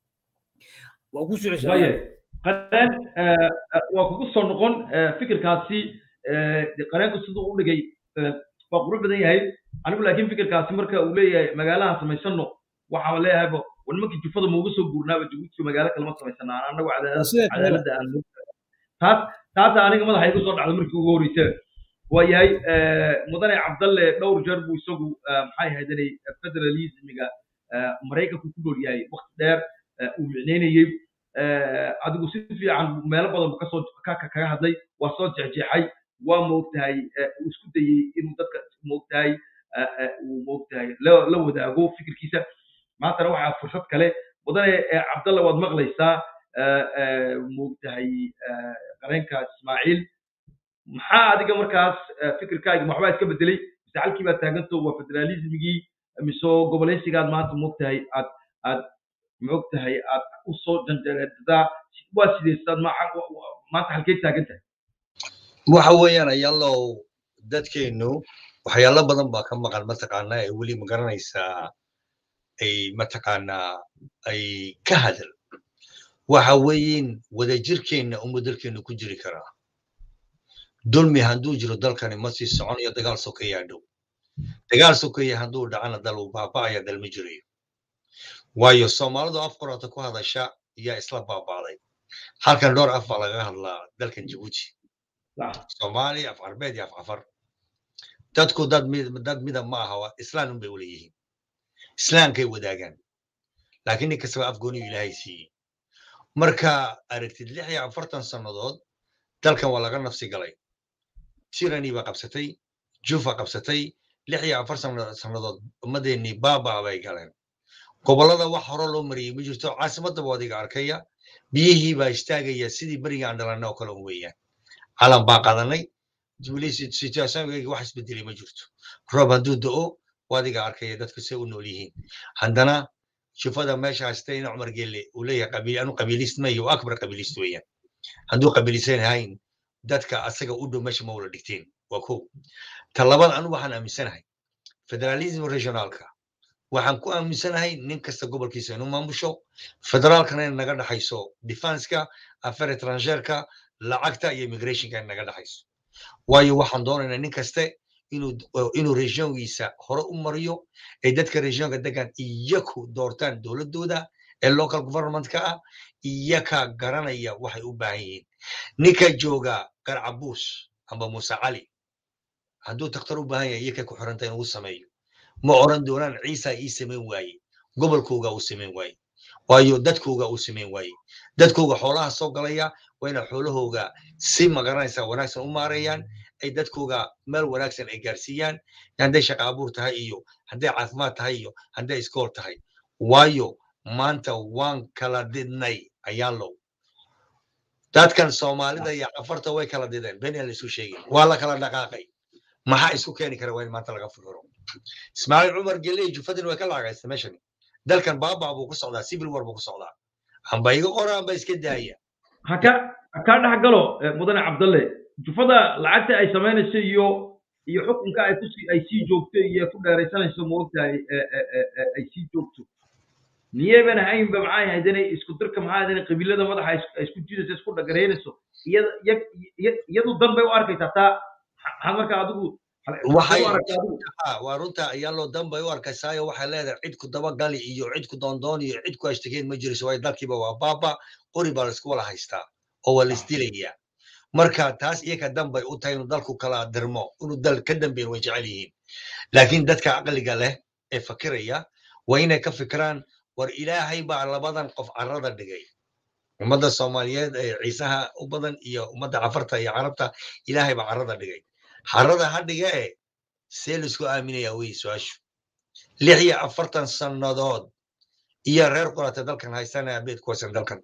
waa ku qareen waa kugu soo noqon fikirkaasi qareenku siduu u dhigay waa qurux badan yahay anigu laakiin fikirkaasi marka uu leeyahay magaalaha samaysano waxaa leeyahayba war nimankii jufada mauga soo guurnaaba jabuuti magaalo kalema samaysana annagu cadaaladda aan taas taasa aniga madaxa igu soo dhacda markii ugu horreysay waa yahay mudane cabdalle dhowr jeer buu isagu maxay ahaydanay federalismiga maraykanku ku dhool yahay wakti dheer uu micneynayey adigu si fiican meelo badan buu kasoo kaga hadlay waa soo jeexjeexay waa moogtahay uu isku dayey inuu dadka moogtahay uu moogtahay la wadaago fikirkiisa maantana waxaa fursad kale mudane cabdalle waad maqlaysaa moogtahay qareenka ismaaciil maxaa adiga markaas fikirkaaga waxbaa iska bedelay mise halkii baad taaganto waa federalismigii mise goboleysigaad maanta moogtahay aad aad moogtahay aad usoo janjareedadaa waa sideysaad maanta halkay taagan tahay waxa weeyaan ayaallow dadkeennu waxyaalo badan baa ka maqan mataqaanaa ee weli ma garanaysaa ay mataqaanaa ay ka hadal waxa weeyin wadajirkeenna uma dalkeennu ku jiri karaa dulmi hadduu jiro dalkani ma sii soconayo dagaal sokeeyaa dhow dagaal sokeeya hadduu dhacana dal uu baaba'aya dal ma jirayo waayo soomaalidu af qorata ku hadasha yaa isla baaba'day halkan dhowr af baa lagaga hadlaa dalkan jabuuti soomaali af carbeed iyo af cafar dadku dad dad midab ma aha islaan unbay wala yihiin islaamkay wadaagaan laakiin nin kastaba af gooniyu ilaahay siiyey marka aragtid lix iyo afartan sannadood dalkan waa laga nafsi galay tirani baa qabsatay jufa qabsatay lix iyo afar sannadood ummadeennii baaba bay galeen gobollada wax hore loo mariyey ma jirto caasimadaba wadiga arkaya biyihii baa istaagaya sidii beriga aan dhalanay oo kale un weeyaan calan baa qadanay situationkayga wax isbedelay ma jirto roob hadduu da'o wadiga arkaya dadku say u nool yihiin haddana shufada meesha haystay ina cumar gelle uu leeyahay qabiil anu qabiilist ma iyo akbar qabiilist weeyaan hadduu qabiilisan ahayn dadka asaga u dhow meesha ma wala dhigteen waa ko ta labaad anu waxaan aaminsanahay federalism regionaalka waxaan ku aaminsanahay nin kasta gobolkiisa inuu maamusho federaalkana in naga dhaxayso defenska affair etrangeerka lacagta iyo immigrationka in naga dhaxayso waayo waxaan doonaynaa nin kaste inuu inuu regiongiisa hore u mariyo ee dadka regionka degan iyaku doortaan dowladooda ee local governmentka ah iyaka garanaya waxay u baahan yihiin ninka jooga garcabuus amba muuse cali hadduu takhtar u baahan yahay iyakay ku xiranta inuu sameeyo ma oran doonaan ciisa ii samayn waaye gobolkooga uu samayn waaye waayo dadkooga uu samayn waaye dadkooga xoolaha soo galaya waa ina xoolahooga si magaranaysa wanaagsan u maareeyaan ay dadkooga meel wanaagsan ay gaarsiiyaan hadday shaqa abuur tahay iyo hadday caafimaad tahay iyo hadday iskool tahay waayo maanta waan kala didnay ayaalow dadkan soomaalida iyo cafarta way kala dideen been aan la isu sheegin waa la kala dhaqaaqay maxaa isku keeni kara waa in maanta laga fikiro ismaaciil cumar geley jufadin way ka lacagaysta meeshan dalkan baabaa buu ku socdaa civil war buu ku socdaa amba iga qora amba iska daaya haka hakaa dhex galo mudane cabdalle jufada lacagta ay samaynayso iyo iyo xukunka ay ku ay sii joogto iyo ku dheeraysanayso moogtahay ay sii joogto miyayban ahaynba maxay ahayd inay isku dirka maxay ahayd inay qabiilada madaxa ay isku jidayso isku dhagareynayso iyada iyadu dan bay u arkaysaa taa maxaad markaa adigu waxay waa runta ayaa loo danbay u arkaysaayo waxay leedahay cid ku dabagali iyo cid ku doondoon iyo cid ku ashtakeyn ma jirayso waayo dalkiiba waa baaba qori baa laisku wala haystaa oo waa laisdilayaa marka taas iyaka danbay u tahay inuu dalku kala dirmo inuu dal ka dambeyn way jecel yihiin laakiin dadka caqliga leh ee fakiraya waa inay ka fikiraan war ilaahay baa labadan qof carrada dhigay ummadda soomaaliyeed ee ciisaha u badan iyo ummadda cafarta iyo carabta ilaahay baa carrada dhigay carrada ha dhiga e see laisku aaminayaa wey su-aashu lix iyo afartan sannadood iyo reer qurata dalkan haysanaya beed kuwasan dalkan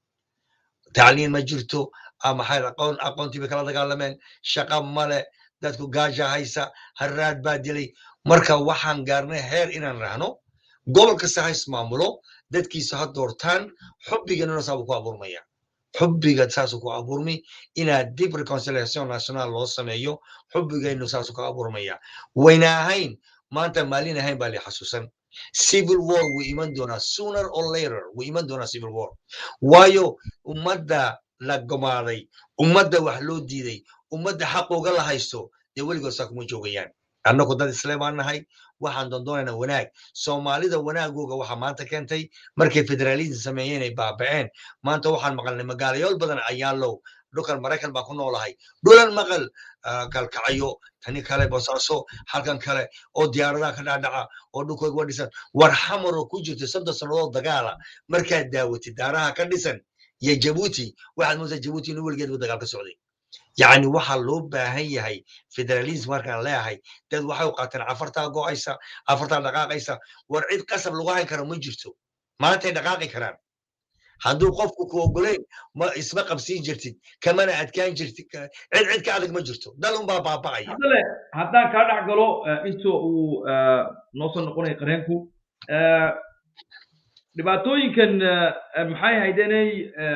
tacliin ma jirto maxay aqoon aqoontii bay kala dagaalameen shaqa male dadku gaaja haysa harraad baa dilay marka waxaan gaarnay heer inaan rahno gobol kasta ha ismaamulo dadkiisa ha doortaan xubbiganuna saabuu ku abuurmaya xubbiga saasuu ku abuurmi inaad dib reconciliation national loo sameeyo xubbigaynu saasuu ku abuurmaya wayna ahayn maanta maalin ahayn baa li xasuusan civil war wuu iman doonaa sooner or later wuu iman doonaa civil war waayo ummadda la gomaaday ummadda wax loo diiday ummadda xaqooga la haysto dee weligood saa kuma joogayaan annagu dad isle baan nahay waxaan doondoonaynaa wanaag soomaalida wanaagooga waxa maanta keentay markay federalism sameeyeen ay baaba'een maanta waxaan maqalnay magaalayaal badan ayaalow dhulkan maraykan baan ku noolahay dhulan maqal kalkacayo tani kale bosaaso halkan kale oo diyaaradaha ka dhacdhaca oo dhulkooga wa dhisan war xamaroo ku jirto soddon sannadood dagaala markaad daawatid daaraha ka dhisan iyo jabuuti waxaad moodaa jabuuti inuu weligeedba dagaal ka socday yacni waxaa loo baahan yahay federalism markaan leeyahay dad waxay u qaateen afartaa go'aysa afartaa dhaqaaqaysa war cid qasab lagu hayn karo ma jirto maantay dhaqaaqi karaan hadduu qofku ku ogolayn ma isma qabsiin jirtid kamana adkaan jirtid cid cid ka adag ma jirto dal unbaa baaba'aya haddale haddaan kaa dhex galo inta uu noo soo noqonaya qareenku dhibaatooyinkan maxay ahayd inay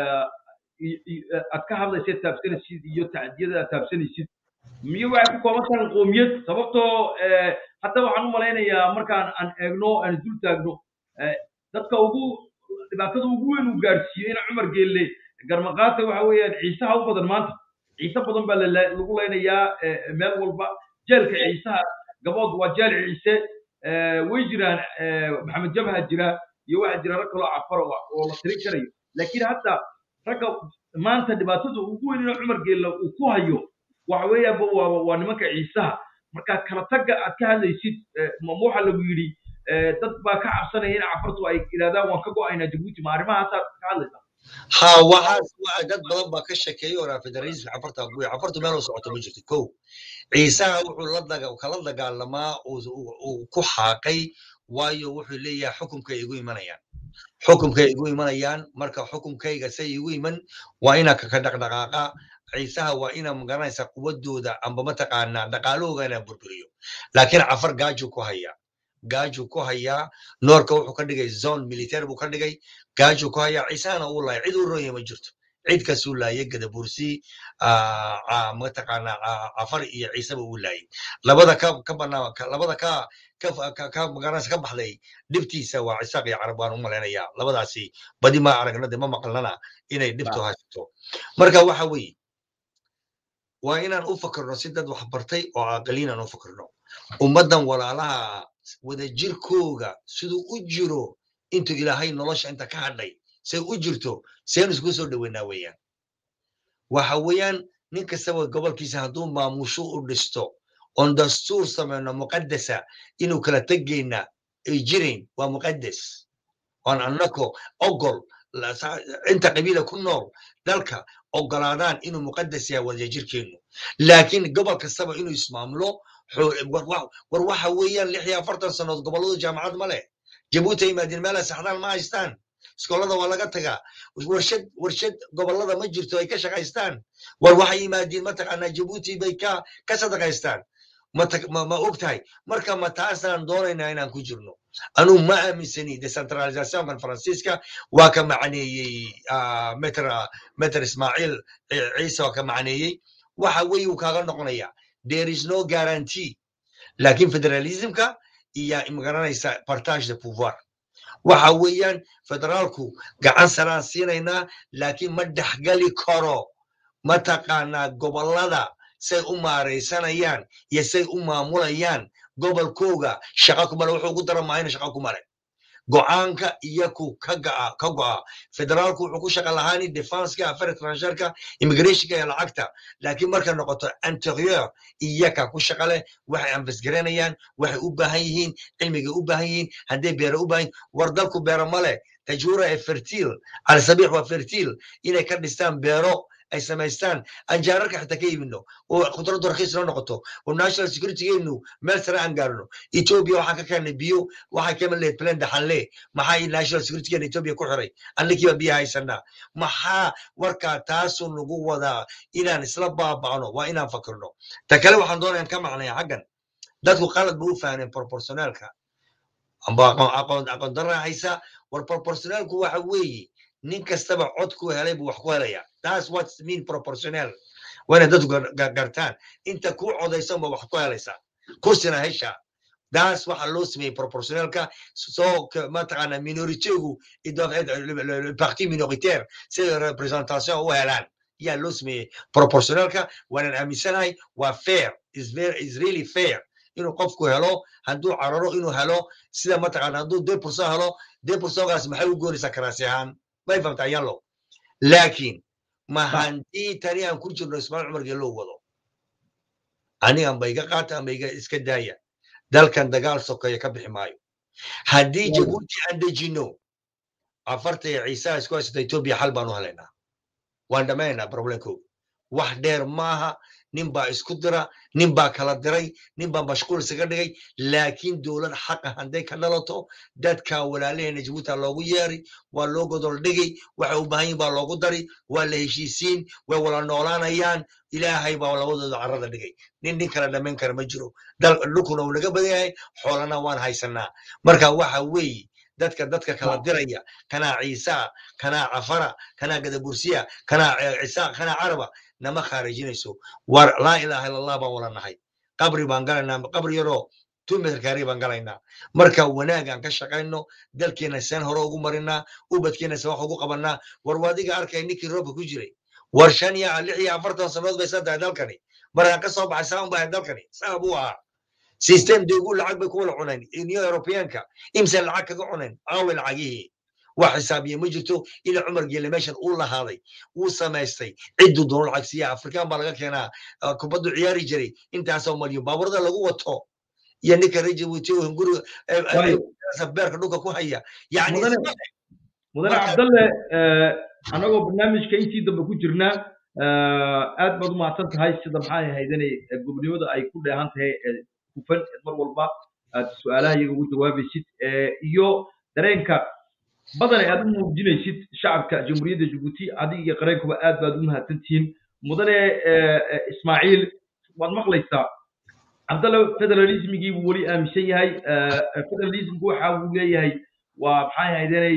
aad ka hadlaysid taabsanaysid iyo tacdiyada aad taabsanaysid miyo waxay ku kooban tahay qoomiyad sababtoo hadda waxaan u malaynayaa markaan aan eegno aan dul taagno dadka ugu dhibaatada ugu weyn uu gaarsiiyey ina cumar geelle garmaqaata waxa weeyaan ciisaha u badan maanta ciise badan baa lagu leynayaa meel walba jeelka ciisaha gabood waa jeel ciise way jiraan maxamed jabha jira iyo waxaa jira rag kaloo cafar oo la tirin karayo laakiin hadda ragga maanta dhibaatada ugu weyn ina cumar geelle uu ku hayo waxa weeyaanba waa waa nimanka ciisaha marka kala tagga aad ka hadlaysid ma waxa lagu yidhi dad baa ka cabsanaya in cafartu ay yidhahdaan waan ka go'aynaa jabuuti ma arrimahaasaad ka hadlaysaa ha waxaas dad badan baa ka shekeeyey oraa federalism cafarta guya cafartu meel u socoto ma jirto kow ciisaha wuxuu la daga kala dagaalamaa uu ku xaaqay waayo wuxuu leeyahay xukumkay igu imanayaan xukumkay igu imanayaan marka xukumkayga say igu iman waa ina kaka dhaqdhaqaaqa ciisaha waa ina magaranaysa quwadooda amba mataqaanaa dhaqaalahooga inaa burburiyo laakiin cafar gaaju ku hayaa gaaju ku hayaa noorka wuxuu ka dhigay zone military buu ka dhigay gaaju ku hayaa ciisahana uu lahay cid u ronya ma jirto cid kasuu laayay gadabursi ah, ah, mataqaanaa ah, cafar iyo ciiseba uu laayay labada ka ka banaa ka- labada ka ka ka ka magaranaysa ka baxday dhibtiisa waa cisaaq iyo carab waan u malaynayaa labadaasi badi ma aragna de ma maqlana inay dhibtu haysato marka waxa weeye waa inaan u fakarno si dad wax bartay oo aqaliin aan u fakarno ummaddan walaalaha wadajirkooga siduu u jiro intuu ilaahay nolosha inta ka hadhay say u jirto seenu isku soo dhoweynaa weeyaan waxa weeyaan nin kastaba gobolkiisa hadduu maamusho u dhisto oon dastuur samayno muqaddasa inuu kala tegayna ay jirayn waa muqaddas oon annako ogol la- sa- inta qabiila ku nool dalka ogolaadaan inuu muqaddas yahay wadajirkeennu laakiin gobol kastaba inuu ismaamulo xoo- war wa- war waxa weeyaan lix iyo afartan sannood gobolladu jaamacad ma leh jabuuti ay yimaadeen meela saxdaan ma haystaan iskoolada waa laga tagaa warshad warshad gobollada ma jirto ay ka shaqaystaan war waxay yimaadeen mataqaanaa jabuuti bay ka ka sadaqaystaan ma tag- ma ma og tahay marka ma taasaan doonaynaa inaan ku jirno anuu ma aaminsani decentralizationkan faransiiska waa ka macneeyey ah, meter meter ismaaciil eh, ciise waa ka macneeyey waxa weeye uu kaaga noqonaya there is no guarantee laakiin federalismka iyo magaranaysa partage de pouvoir waxa weeyaan federaalku gacan saraan siinaynaa laakiin ma dhexgali karo mataqaanaa gobollada say u maaraysanayaan iyo say u maamulayaan gobolkooga shaqa kumale wuxuu ugu dara maayna shaqa kumale go'aanka iyaku ka ga'a ka go'a federaalku wuxuu ku shaqa lahaani defenska affaire étrangèreka immigrationka iyo lacagta laakiin marka noqoto interieur iyaka ku shaqa leh waxay ambasgaranayaan waxay u baahan yihiin cilmigay u baahan yihiin hadday beere u baahan yihiin war dalku beero male tajuura ee fertil alsabiix waa fertil inay ka dhistaan beero ay samaystaan aan jaararka xitaa ka iibino oo khudraddu rakiis noo noqoto oo national securitygeenu meel sare aan gaarno ethiopia waxaan ka keenay biyo waxaan ka iman lahayd plan daxanle maxaa national securitygeena ethiopia ku xiray annagiiba biyo haysanaa maxaa warkaa taasuu nagu wadaa inaan isla baaba'no waa inaan fakirno ta kale waxaan doonayaan ka macnaya xaggan dadku qalad ba u fahmeen proportionalka amba aqoon aqoon aqoon darra haysa war proportionalku waxa weeye nin kastaba cod ku helay buu wax ku helaya that's what mean proportional waa inay dadku gar- gar- gartaan inta kuu codaysan ba wax ku helaysaa kursina hesha daas waxa loo sameeyey proportionalka soo ka- mataqaana minoritigu parti minoritaire siday representation u helaan yaa loo sameeyey proportionalka waanaan aaminsanahay waa fair is very is really fair inuu qofku helo hadduu cararo inuu helo sida mataqaana hadduu de pursa helo de pursagaas maxay u goonaysaa karaasi ahaan may famtaa yallo laakiin ma haddii tani aan ku jirno ismaaciil cumar geeloo wado anigan ba iga qaata ama iga iska daaya dalkan dagaal sokeeye ka bixi maayo haddii jabuuti aan dejino afarta iyo ciisaha isku haysata etoobiya xal baan u helaynaa waan dhammaynaynaa problemkooga wax dheer maaha nin baa isku dira nin baa kala diray nin baa mashquul isaga dhigay laakiin dowlad xaqa hadday ka dhalato dadka walaalaheena jabuuti loogu yeeri waa loo godol dhigi waxay u baahan yihin baa loogu dari waa la heshiisiin way wala noolaanayaan ilaahay baa labadooda carrada dhigay nin nin kala dhammayn kara ma jiro dal dhulkuna uu naga badan yahay xoolana waan haysanaa marka waxa weeye dadka dadka kala diraya kanaa ciisaa kanaa cafara kanaa gadabursiya kanaa eh, cisaa kanaa caraba nama khaarijinayso war laa ilaaha illa allah baan wala nahay qabri baan galaynaa qabri yaroo two meter kaari baan galaynaa marka wanaagaan ka shaqayno dalkeena seen hore ugu marinaa ubadkeena seen wax ugu qabanaa war waadiga arkay ninkii roobka ku jiray war shan iyo lix iyo afartan sannadood bay sa tahay dalkani markaan ka soo baxay saa un baa dalkani saa buu ahaa system deegu lacag bay ku wala cuneen union europeanka imse lacag kaga cuneen aawe lacagihii wax xisaabiye ma jirto ila cumar geele meeshan uu lahaaday uu samaystay cidduu doono lacag siiya afrikaan baa laga keenaa ah, kubaddu ciyaari jiray intaasoo malyan baaburada lagu wato iyo ninka reer jabuuti oo hunguriga eh, eh, Waayo. eh, beerka dhulka ku haya yani Mudane- isma leh. mudane Marka- cabdalle eh, anagoo barnaamijka intii dambe ku jirnaa eh, aad baad u mahadsan tahay sida maxay ahayd inay eh, gobonimada ay ku dheehan tahay eh, hufan eh, mar walba aad su-aalaha iyaga ugu jawaabaysid eh, iyo dareenka badan ee aad u muujinaysid shacabka jamhuuriyadda jabuuti adiga iyo qareenkuba aad baad u mahadsantihiin mudane eh, eh, ismaaciil waad maqlaysaa cabdalle federalismigii buu weli aaminsan yahay eh, eh, federalismku waxa uu leeyahay waa maxay ahayd inay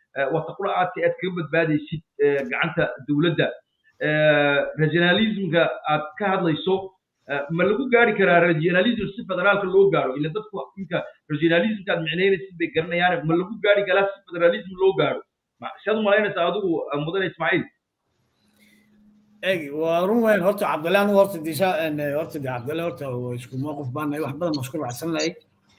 wata qura aad aad kaga badbaadaysid gacanta dowladda regionalismka aad ka hadlayso ma lagu gaari karaa regionalism si federaalka loo gaaro ila dadku inka regionalismka aad micnaynaysid bay garanayaan ma lagu gaari karaa si federalism loo gaaro siaad u malaynaysaa adigu mudane ismaaciil eg waa run weyn horta cabdille anu horta disha horta de cabdille horta isku mowqif baan wax badan baan isku raacsan lahay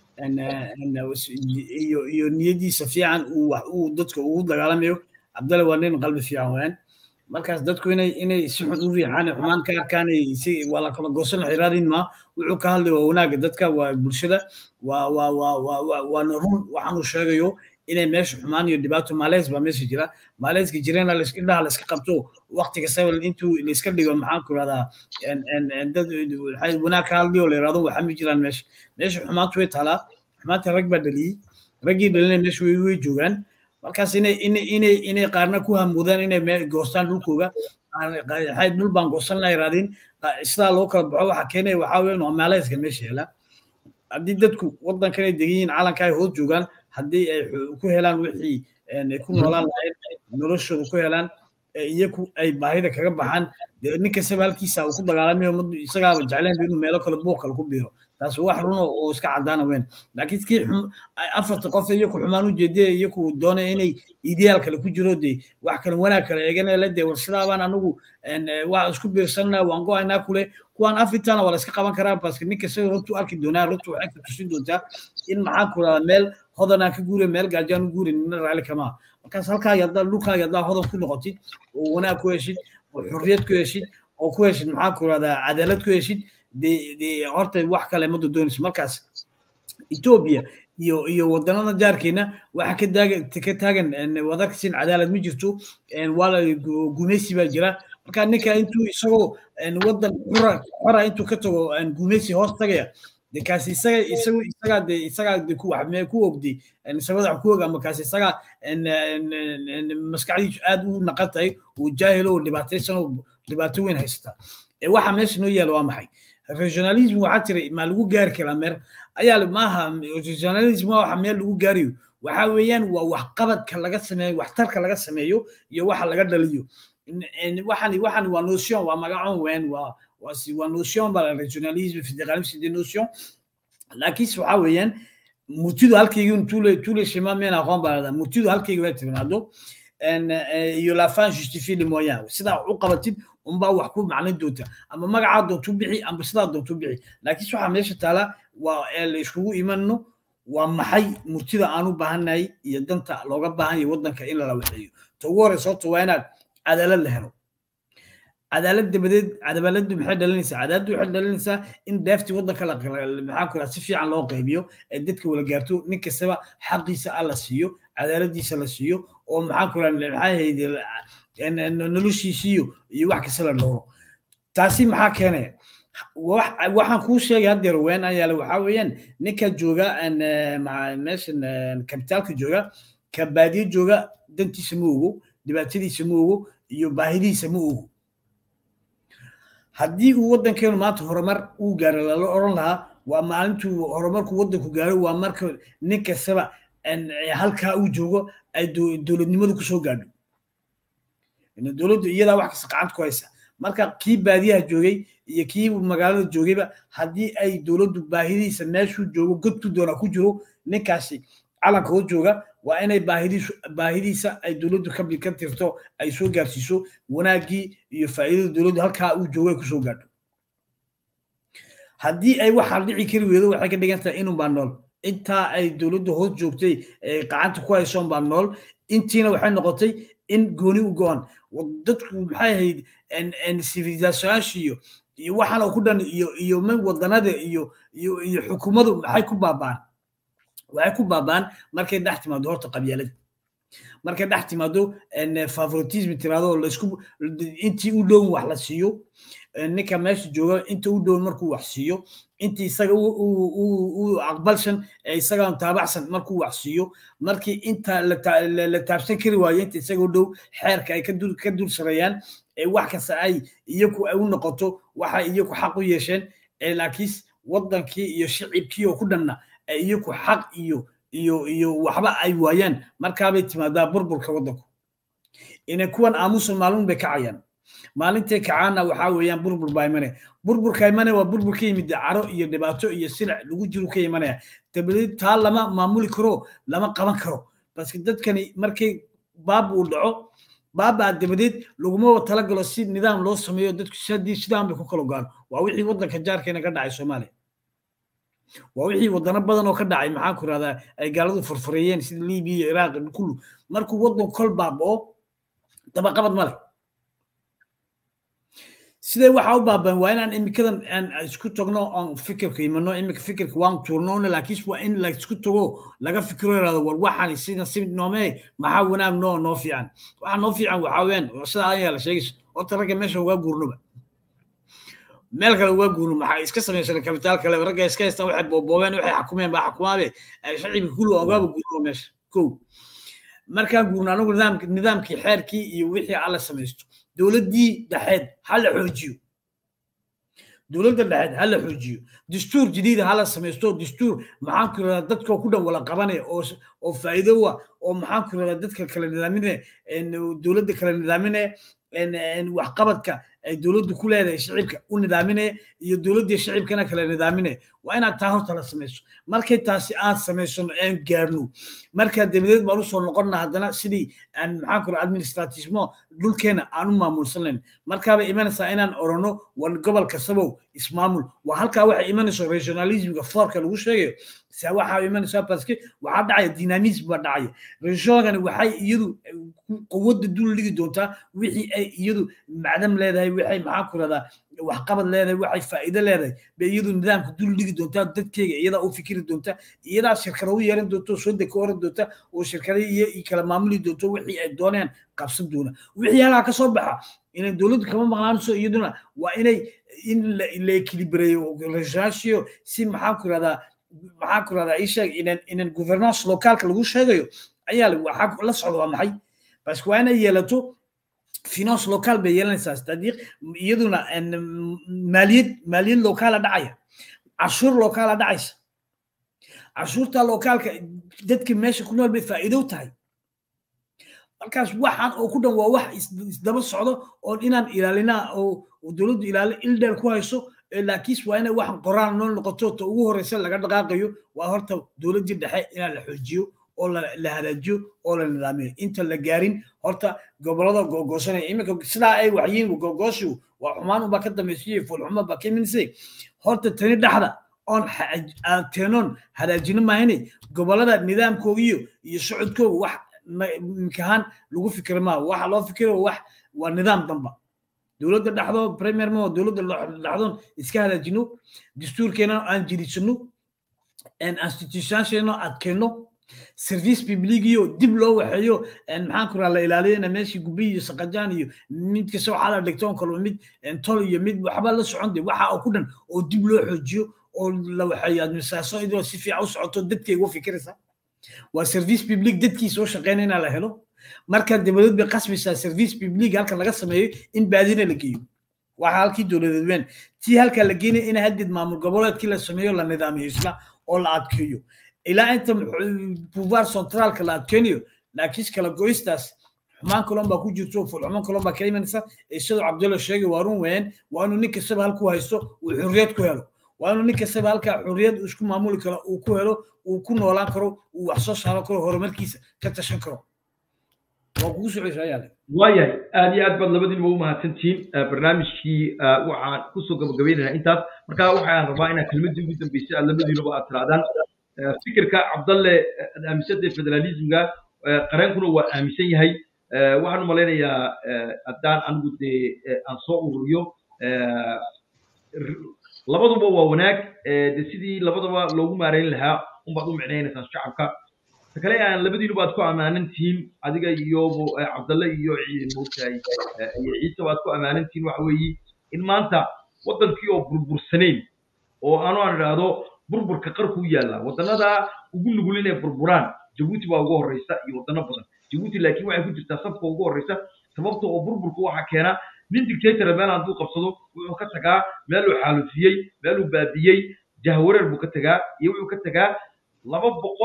iyo iyo niyadiisa fiican uu uu dadka ugu dagaalamayo cabdille waa nin qalbi fiican weyn markaas dadku inay inay si xun u riixaan xumaan ka arkaan si waa la kala goosan xiraadin ma wuxuu ka hadlay waa wanaaga dadka waa bulshada waa waa waa waa waana run waxaan uu sheegayo inay meesha xumaan iyo dhibaato maaleys baa meesha jira maaleyska jirena indhaha layska qabto waqti kastaba intuu layska dhigo maxaan ku rahdaa dad wanaag ka hadliyo la yirahdo waxa ma jiraan meesha meesha xumaantu way taalaa xumaanta rag baa dhaliyey raggii dhalinay meesha way way joogaan markaas inay inay inay inay qaarna ku hamuudaan inay goostaan dhulkooga dhul baan goosan la yirahdin sidaa loo kala baxo waxa keenaya waxaa weyn waa maaleyska meesha yaala haddii dadku waddankan ay degan yihiin calanka ay hoos joogaan haddii ay ku helaan wixii ay ku noolaan lahayd noloshooda ku helaan iyaku ay baahida kaga baxaan nin kastaba halkiisa uu ku dagaalamayo isagaaba jecleen inuu meelo kale buuq kale ku biiro taas wax run oo iska cadaana weyn laakiin kii afarta qof iyaku xumaan u jeediya iyaku doonaya inay ideal kale ku jiro de wax kale wanaag kale eeganaya la de war sidaabaan anagu waa isku biirsanna waan go-aynaa kule kuwaan afritaana waa la iska qaban karaa baske ninka isaga runtu arki doonaa runtu waxay ka tusin doontaa in maxaan ku radaa meel hodanaan ka guure meel gaajaan u guure nina raali kamaa markaas halkaa yadaa dhulkaaga yadaa hodan ku noqotid oo wanaag ku heshid oo xurriyad ku heshid oo ku heshid maxaan ku radaa cadaalad ku heshid de de horta wax kale ma doonayso markaas etoobiya iyo iyo wadanada jaarkeena waxa ka taagan ka taagan wadarkasin cadaalad ma jirto waa gumeysi baa jira marka ninka intuu isagoo wadan xura xora intuu ka tago gumeysi hoos tagaya de kaasi isaga isagu isagaa de isagaa de ku wax mee ku ogday sabada ku og ama kaasi isagaa maskaxdiisu aad u naqan tahay uu jaahilo oo dhibaataysan oo dhibaato weyn haysata waxa meesha noo yaala waa maxay regionalism waxaa jiray ma lagu gaari karaa meer ayaa maaha regionalism waa waxa meel lagu gaariyo waxa weeyaan waa waxqabadka laga sameeyo waxtarka laga sameeyo iyo waxa laga dhaliyo waxani waxani waa notion waa magacoon weyn waa waa si waa notion baa regionalisme fédéralisme des notions laakiinse waxa weeyaan murtidu halkaygi tule tule shema meen aqoon baa ladaa murtidu halkaygi way timaado iyo la fin justifie les moyens sidaa u qabatid unbaa wax ku maclin doonta ama magacaa doontu bixi ama sidaa doontu bixi laakiinse waxaa meesha taala waa la iskugu imanno waa maxay murtida aan u baahannahay iyo danta looga baahan yahay waddanka in lala waxeeyo ta ugu horeysa horta waa inaad cadaalad la helo cadaalad dabadeed cadaaladdu maxay dhalinaysaa cadaaladdu waxay dhalinaysaa in deeftii waddanka la maxaa ku si fiican loo qaybiyo ee dadka wala gaarto nin kastaba xaqiisa ah la siiyo cadaaladiisa la siiyo oo maxaa ku maxaa hayde noloshiisiyo iyo wax kasta la dhowro taasi maxaa keenaya waxaan kuu sheegay haddeer ween ayaale waxaa weeyaan ninka jooga meeshan kabitaalka jooga ka baadiye jooga dantiisa ma ogo dhibaatadiisa ma ogo iyo baahidiisa ma ogo haddii uu waddankeenu maanta horumar uu gaaro lala oran lahaa waa maalintuu horumarku waddanku gaaro waa marka nin kastaba halkaa uu joogo ay dowladnimadu kusoo gaadho dowladdu iyadaa wax kasta gacanta ku haysa marka kii baadiyaha joogay iyo kii magaalada joogayba haddii ay dowladdu baahidiisa meeshuu joogo godku doona ku jiro ninkaasi calanka oo jooga waa inay baahidiisu baahidiisa ay dowladdu ka ka tirto ay soo gaarsiiso wanaaggii iyo faa'iidada dowladdu halkaa uu joogo ay kusoo gaadho haddii ay waxaa dhici kari weydo waxay ka dhigan tahay inun baa nool intaa ay dowladdu hoos joogtay ee gacanta ku haysoon baa nool intiina waxay noqotay in gooni u go-an dadku maxay ahayd civilizationaashiyo iyo waxaan oo ku dhan iyo iyo wadanada iyo iyo iyo xukuumadu maxay ku baabaan waxay ku baabaan markay dhex timaado horta qabyaalada markay dhex timaado favoritism tirado laisku intii u dhown wax la siiyo ninka meesha jooga inta u dhown markuu wax siiyo intii isaga u aqbalshan ee isaga taabacsan markuu wax siiyo markii inta la taabsan kari waayo inta isaga u dhow xeerka ay ka dul sareeyaan ee wax kasta ay iyaku ay u noqoto waxa iyaku xaq u yeesheen ee laakiin waddankii iyo shicibkii oo ku dhanna iyaku xaq iyo iyo iyo waxba ay waayaan markaabay timaadaa burburka waddanku ina kuwan aamusan maalin bay kacayaan maalintay kacaana waxaa weeyaan burbur baa imanaya burburka imanaya waa burbur ka yimid caro iyo dhibaato iyo silic lagu jiro ka imanaya dabadeed taa lama maamuli karo lama qaban karo baske dadkani markay baab uu dhaco baabaa dabadeed laguma talagalo si nidaam loo sameeyo dadku sidii sidaan bay ku kala go'aan waa wixii waddanka jaarkeena ka dhacay soomaaliya waa wixii wadano badan oo ka dhacay maxaan ku rahdaa ay gaaladu furfureeyeen sida libiya iyo iraaq kullu markuu waddan kol baabao dabaqabad male sidee waxaa u baabaan waa inaan imikadan aan isku tagno oon fikirka imano imika fikirka waan tuurnoona laakiin waa in la isku tago laga fikiro yaraado war waxaan sida si noomee maxaa wanaag noo noo fiican waxa noo fiican waxaa weeyaan sida ayaa la sheegaysa horta ragga meesha ugaa guurnoba meel kale ugaa guurno maxaa iska samaysan kabitaal kale ragga iska haystaan waxay booboobeen waxay xakumeen baa xakumaabe shacibka kullu ogaaba guurno meesha kow markaan guurno anagu nidaamki nidaamkii xeerkii iyo wixii alla samaysto dowladdii dhexeed ha la xoojiyo dowladda dhexeed ha la xoojiyo dastuur jadiida ha la samaysto dastuur maxaan ku radaa dadka ku dhan wala qabanaya oo oo faa'iido wa oo maxaan ku radaa dadka kala nidaaminaya dowladda kala nidaaminaya waxqabadka ay dowladdu ku leedahay shicibka u nidaaminaya iyo dowladdii shicibkana kala nidaaminaya waa inaad taa horta la samayso markay taasi aan samaysano aan gaarno markaa dabadeed baan usoo noqonna haddana sidii aan maxaan kura administratismo dhulkeena aan u maamulsanayn markaabay imanaysaa inaan orano war gobol kastabow ismaamul waa halkaa waxay imanayso regionalismka foorka lagu sheegayo se waxaa imanaysaa baske waxaa dhacaya dynamism baa dhacaya regionkani waxay iyadu quwadda dul dhigi doontaa wixii ay iyadu macdam leedahay waxay maxaan ku radaa waxqabad leedahay waxay faa'iido leedahay bay iyadu nidaamka dul dhigi doontaa dadkeyga iyadaa u fikiri doonta iyadaa shirkado u yeeran doonta oo soo deka oran doonta oo shirkada iyo kala maamuli doonto wixii ay dooneen qabsan doona wixii halkaa ka soo baxa inay dowladdu kama maqnaanayso iyaduna waa inay in la ekilibareeyo regionaashiyo si maxaan ku radaa maxaan ku radaa ii sheeg inan inan governance locaalka lagu sheegayo ayaa waxaa la socda waa maxay bas waa inay yeelato finance local bay yeelanaysaa tadiiq iyaduna maaliyad maaliyad locaala dhacaya cashuur locaala dhacaysa cashuurta locaalka dadka meesha ku nool bay faa'iido tahay markaas waxaan oo ku dhan waa wax isdaba socdo oo inaan ilaalinaa oo dowladdu ilaali ildheer ku hayso laakiin waa inay waxan qoraan noo noqoto ta ugu horeysa laga dhaqaaqayo waa horta dowladdii dhexe inaan la xoojiyo oo la hagaajiyo oo la nidaamiyo inta la gaarin horta gobolada googoosanaya iminka sidaa ay waxyiin googooshu waa xumaan unbaa ka dambaysiyo fulxuma baa ka imanisay horta tani dhexda oon teenoon hagaajino maahine gobolada nidaamkoogiyo iyo socodkooga wax imikahaan lagu fikira maaha waxa loo fikiro wax waa nidaam damba dowladda dhexdo premier mo dowladda dhexdoon iska hagaajino dastuurkeena aan jirisano institutionsheena adkeenno service publigiyo dib loo waxeeyo maxaan ku la ilaaliyana meeshii gubi iyo saqajaan iyo mid kasta waxaa la dhigto on kalba mid tol iyo mid waxba la socon de waxa oo ku dhan oo dib loo xoojiyo oo la waxeeyo administration idoo si fiican u socoto dadkay uga fikiraysa waa service public dadkii soo shaqeynaya inaa la helo marka dabadeed bay qasbaysaa service public halka laga sameeyo in baadina la geeyo waxa halkii dowladeed weyn tii halka la geenaya in haddeed maamul goboleedkii la sameeyo la nidaamiyo isla oo la adkeeyo ilaa inta pouvoir centraalka la adkeynayo laakiin kala goystaas xumaan kalon baa ku jirto fulxumaan kalon baa ka imanaysa sidoo cabdulla sheegay waa run weyn waa inuu nin kastaba halkuu haysto uu xurriyad ku helo waa inuu nin kastaba halkaa xurriyad isku maamuli karo uu ku helo uu ku noolaan karo uu wax soo saaran karo horumarkiisa ka tashan karo waa kugu soceysa ayaale waayahay aad iyo aad baad labadiinba u mahadsantihiin barnaamijkii waxaan kusoo gabagabaynaynaa intaas marka waxaan rabaa inaan kelmadii ugu dambeysay aad labadiinuba aad tiraadaan fikirka cabdalle aad aaminsantay federalismga qareenkuna waa aaminsan yahay waxaan u malaynayaa haddaan anigu dee aan soo ururiyo labaduba waa wanaag de sidii labadaba loogu maarayn lahaa unbaad u micnaynaysaan shacabka ta kale aan labadiinuba aad ku ammaanan tihiin adiga iyo cabdalle iyo moogtahay iyo ciise baad ku ammaanan tihiin waxa weeye in maanta waddankii oo burbursanayn oo anu aan idhaahdo burburka qarku u yaalla wadannada ugu nugul inay burburaan jabuuti baa ugu horreysa iyo waddano badan jabuuti laakiin waxay ku jirtaa safka ugu horreysa sababta oo burburka waxaa keena nin dictatora meel hadduu qabsado wuxuu ka tagaa meeluu xaalufiyey meeluu baabiyey jahwareer buu ka tagaa iyo wuxuu ka tagaa laba boqol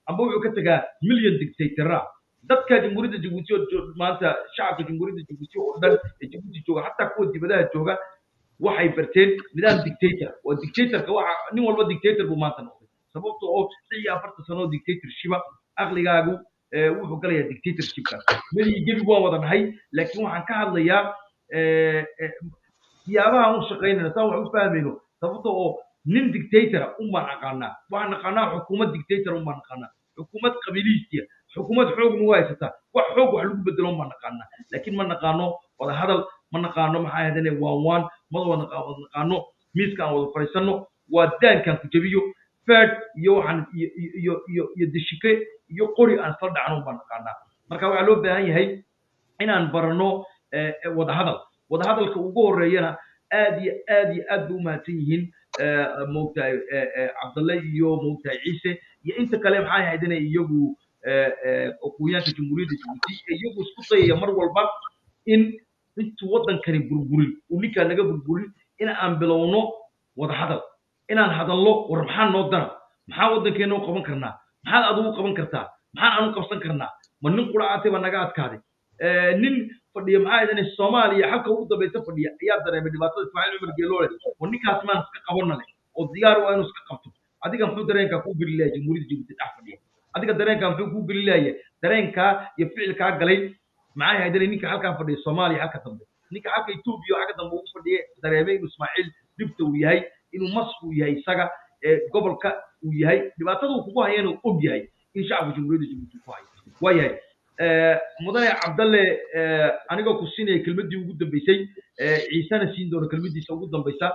amba wuxuu ka tegaa million dictatora dadka jamhuuriyadda jabuuti oo jo- maanta shacabka jamhuuriyadda jabuuti oo dhan ee jabuuti jooga xataa kuwa dibadaha jooga waxay barteen nidaam dictator waa dictatorka waxa nin walba dictator buu maanta noqday sababta oo lix iyo afartan sano oo dictatorshipa aqligaagu eh, wuxuu galayaa dictatorshipka meligii gebi waan wada nahay laakiin waxaan ka hadlayaa eh, eh, siyaabaha aan u shaqaynayna saan wax u fahmayno sababta oo nin dictatora unbaan aqaanaa waxaan naqaanaa xukuumad dictator unbaan naqaanaa xukuumad qabiilihiisiya xukuumad xoog nagu haysataa wax xoog wax lagu bedelo unbaan naqaanaa laakiin ma naqaano wada hadal ma naqaano maxaa ahaydane waan waan ma wada naqa- wada naqaano miiska aan wada fadhiisano waa daankaan ku jabiyo fed iyo waxaan iyo iyo iyo iyo iyo deshike iyo qori aan isla dhacno unbaan naqaanaa marka waxaa loo baahan yahay inaan barano eh, eh, wada hadal wada hadalka ugu horeeyana aad iyo aad iyo aad bay u mahadsan yihiin eh, moogtahay eh, eh, cabdalle iyo moogtahay ciise iyo inta kale maxay ahayd inay iyagu eh, eh, aqoonyaanka jamhuuriyadda jabuuti ee iyagu isku dayaya mar walba in intuu waddankani burburin uu ninkaa naga burburin in aan bilowno wada hadal inaan hadallo war maxaa noo dara maxaa waddankeena u qaban karnaa maxaad adigu qaban kartaa maxaan anu qabsan karnaa ma nin quracaatay baa naga adkaaday Eh, nin fadhiya maxaa idane soomaaliya halka ugu dambaysa fadhiya ayaa dareemay dhibaatada ismaaciil cumar geeloole war ninkaas maan iska qabanna leh oo diyaar waa inuu iska qabto adiga muxuu dareenkaa kuu geli lahay jamhuuriyadda jabuuti dhex fadhiya adiga dareenkaa muxuu kuu geli lahaya dareenkaa iyo ficilkaa galay maxay haydane ninka halkaa fadhiya soomaaliya halka dambe ninka halka etoobiya oo xagga dambe ugu fadhiya dareemay inuu ismaaciil dhibta uu yahay inuu masku uu yahay isaga ee gobolka uu yahay dhibaatada uu kugu hayana uu og yahay in shacabka jamhuuriyadda jabuuti ku hayo waa yahay Eh, mudane cabdalle eh, anigoo ku siinaya kelmaddii ugu dambeysay eh, ciisena siin doono kelmaddiisa ugu dambaysa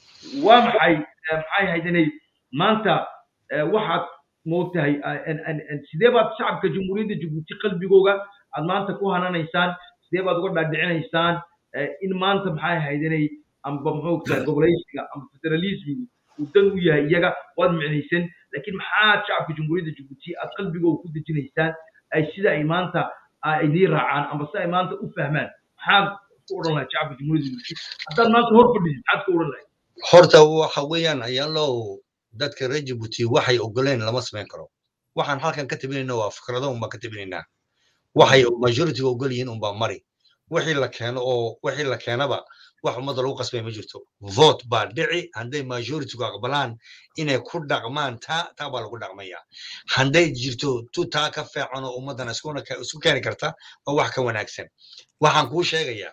waa maxay eh, maxay ahayd inay maanta eh, waxaad moogtahay eh, en- en- en- sidee baad shacabka jamhuuriyadda jabuuti qalbigooga aad maanta ku hananaysaan sidee baad uga dhaadhicinaysaan eh, in maanta maxay ahayd inay amba moogtahay gobolaysiga amba federalismiga uu dan u yahay iyaga waad micnaysan laakiin maxaad shacabka jamhuuriyadda jabuuti aad qalbigooga ku dejinaysaan ay sida ay maanta ay idiin raacaan amba si ay maanta u fahmaan maxaad ku odhan lahayd shacabka jamhuuriyadda jabuuti haddaad maanta hor fadhisid maxaad ku odhan lahayd horta waxa weeyaan ayaalow dadka reer jabuuti waxay ogoleen lama samayn karo waxaan halkan ka tabinayna waa fikrado unbaan ka tabinaynaa waxay majoritiga ogol yihiin unbaa mari wixii la keeno oo wixii la keenaba wax ummadda lagu qasbay ma jirto vote baa dhici hadday majoritigu aqbalaan inay ku dhaqmaan taa taa baa lagu dhaqmaya hadday jirto tu taa ka fiican oo ummaddana iskuna ke- isku keeni karta waa wax ka wanaagsan waxaan kuu sheegayaa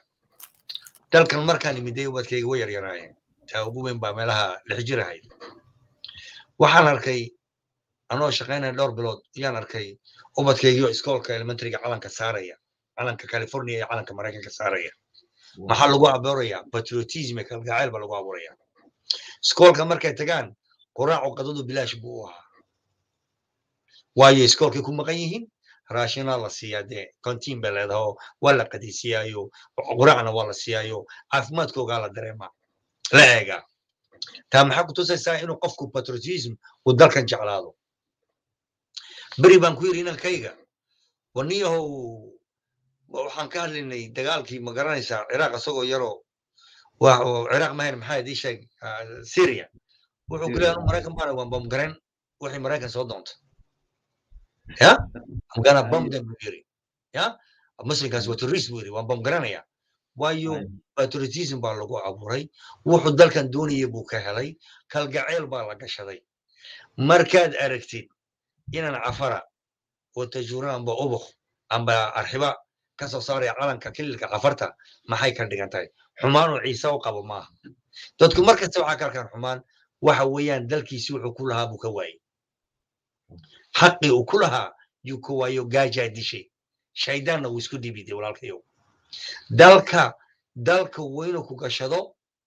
dalkan markaan imiday ubadkayga way yaryaraayeen taa ugu weyn baa meelaha lix jir ahayd waxaan arkay anoo shaqaynaya dhowr bilood ayaan arkay ubadkaygiio iskoolka elementaryga calanka saaraya calanka california iyo calanka maraykanka saaraya maxaa lagu abuuraya patriotism iyo kalgacayl baa lagu abuuraya iskoolka markay tagaan quraacu qadadu bilaash buu u ahaa waayo iskoolkay ku maqan yihiin raashinaa la siiyaa dee contiin bay leedahay oo waa la qadaysiiyaayo quraacna waa la siiyaayo caafimaadkoogaa la dareemaa la eegaa taa maxaa ku tusaysaa inuu qofku patriotism uu dalkan jeclaado beri baan ku yidhi inankayga waniyahow waxaan ka hadlaynay dagaalkii ma garanaysaa ciraaq isagoo yaroo waa oo ciraaq mahayn maxaa idii sheeg ah, syria wuxuu ku leeyahay maraykan baan waan bamgaren wixii maraykan soo doonta ya I'm gonna bomb them buu yiri ya muslimkaas waa terrorist buu yiri waan bamgaranaya waayo patriotism baa lagu abuuray wuxuu dalkan doonaya buu ka helay kalgacayl baa la gashaday markaad aragtid inaan cafara oo tajuura amba ubuk amba arxiba ka soo saaraya calanka kililka cafarta maxay ka dhigan tahay xumaanuu ciise u qabo maaha dadku markasta waxaa ka arkaan xumaan waxa weeyaan dalkiisi wuxuu ku lahaa buu ka waayey xaqii uu ku lahaa yuu ka waayo gaajaa dishay shaydaanna wuu isku dhibiday walaalkayow dalka dalka weynu ku gashado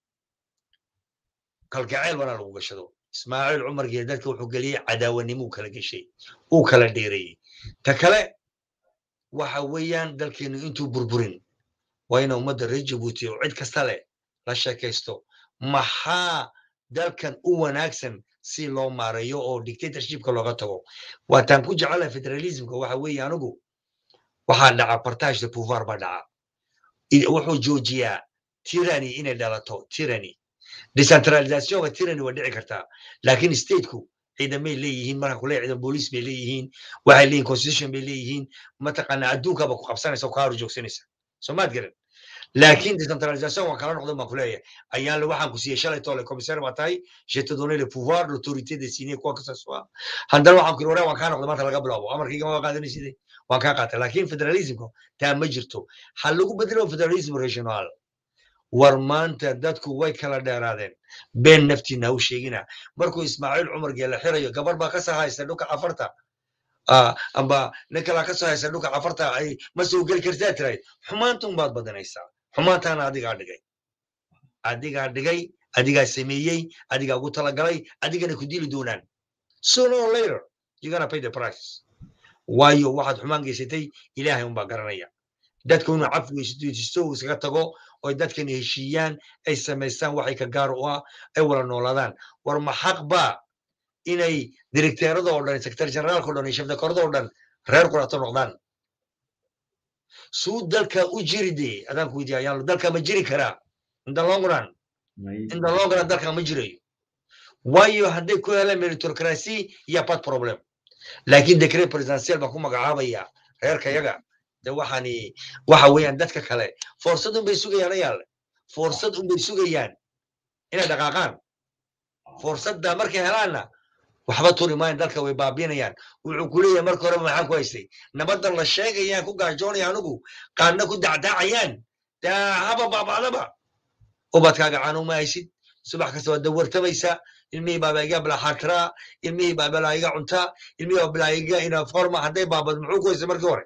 kalgacayl bana lagu gashado ismaaciil cumar gee dadka wuxuu geliyey cadaawanimo uu kala geshay uu kala dheereeyey ta kale waxa weeyaan dalkeenu intuu burburin waa ina ummadda reer jabuuti oo cid kasta leh la sheekaysto maxaa dalkan u wanaagsan si loo maareeyo oo dictatorshipka looga tago waataan ku jecelahay federalismka waxa weeye anigu waxaa dhaca partage de pouvoir baa dhaca I- wuxuu joojiyaa tyranny inay dhalato tyranny decentralizationka tyranny waa dhici kartaa laakiin stateku ciidamay leeyihiin marka kule ciidan booliis bay leeyihiin waxay leeyihin constitution bay leeyihiin mataqaana adduunkaba ku qabsanaysa oo kaa hor joogsanaysa soo maad garan laakiin decentralisation waan kala noqdan baan kuleeyahay ayaan le waxaan ku siiyey shalay tole commissaire baa tahay je te donné le pouvoir l'autorité de signer quoi que ce soit haddana waxaan ku yiri waan kaa noqday maanta laga bilaabo amarkayga ma qaadanaysid waan kaa qaatay laakiin federalismka taa ma jirto ha lagu bedelo federalism regional war maanta dadku way kala dheeraadeen been naftiina ha u sheegina markuu ismaaciil cumar geela xirayo gabar baa ka soo haysta dhulka cafarta amba nin kalaa ka soo haysta dhulka cafarta ay ma soo geli kartaa tiray xumaantun baad badanaysaa xumaantaana adigaa dhigay adigaa dhigay adigaa sameeyey adigaa ugu talagalay adigana ku dili doonaan sooner or later you're gonna pay the price waayo waxaad xumaan geysatay ilaahay unbaa garanaya dadku inuu cafweysisto uu iskaga tago oy dadkan heshiiyaan ay samaystaan waxay ka gaar u ah ay wala noolaadaan war ma xaq baa inay directeerada oo dhan secretary generaalka o dhan iyo shafdakorada oo dhan reer qurato noqdaan suu dalka u jiri de adaan ku weydiya ayaan dalka ma jiri karaa in the long run in the long run dalka ma jirayo waayo hadday ku helaan meritocracy iyo bad problem laakiin decret presidential baa ku magacaabaya reerka yaga de waxaani waxa weeyaan dadka kale fursad un bay sugayaan ayaale fursad un bay sugayaan inay dhaqaaqaan fursadda markay helaanna waxba turi maayan dalka way baabiinayaan wuxuu ku leeyahay marka horeba maxaan ku haystay nabadan la sheegayaan ku gaajoonaya anugu qaarna ku dacdaacayaan daa haba baabacdaba ubadkaaga caanuma haysid subax kasta waad dawartamaysaa ilmihii baaba iga bilaxaatiraa ilmihii baa bilaa iga cuntaa ilmihii baa bilaa iga ina forma hadday baabad muxuu ku haystay markii hore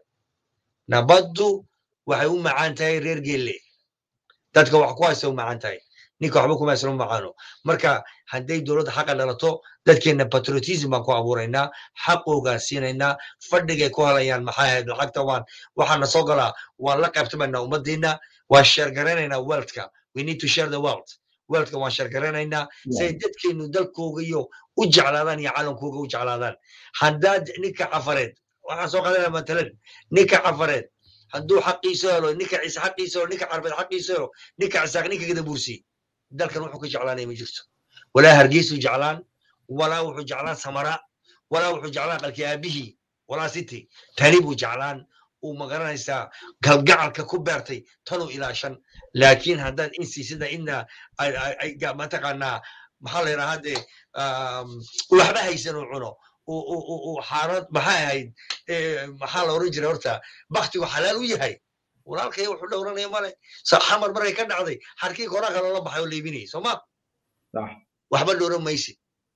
nabaddu waxay u macaan tahay reer geelle dadka wax ku haysta u macaan tahay ninka waxba kuma haysano macaano marka hadday dowladda xaqa dhalato dadkeena patriotism baan ku abuuraynaa xaqoogaan siinaynaa fadhigay ku helayaan maxaa ahayd lacagta waan waxaana soo galaa waan la qaybtamaynaa ummadiina waan sheergaraynaynaa wealthka we need to share the wealth wealthka waan sheergaraynaynaa si ay dadkeenu dalkooga iyo u jeclaadaan iyo caalamkooga u jeclaadaan haddaad ninka cafareed waxaan soo qaadanaa matalan ninka cafareed hadduu xaqiiso helo ninka ciise xaqiiso helo ninka carbeed xaqiiso helo ninka cisaaq ninka gadabuursi dalkan wuxuu ka jeclaanaya ma jirto walaa hargeysuu jeclaan walaa wuxuu jeclaan samara walaa wuxuu jeclaan qalki aabihii walaa siti tani buu jeclaan uu magaranaysaa galgacalka ku beertay tanuu ilaashan laakiin haddaad insi sida ina mataqaanaa maxaa la yidhahaa dee waxba haysan uu cuno xaarad maxay ahayd maxaa la oran jiray horta baktigu xalaal u yahay walaalkaya wuxuu dhowranaya male xamar markay ka dhacday xarkii koraa kaloola baxay oo leebinayay sooma waxba dhowran maysid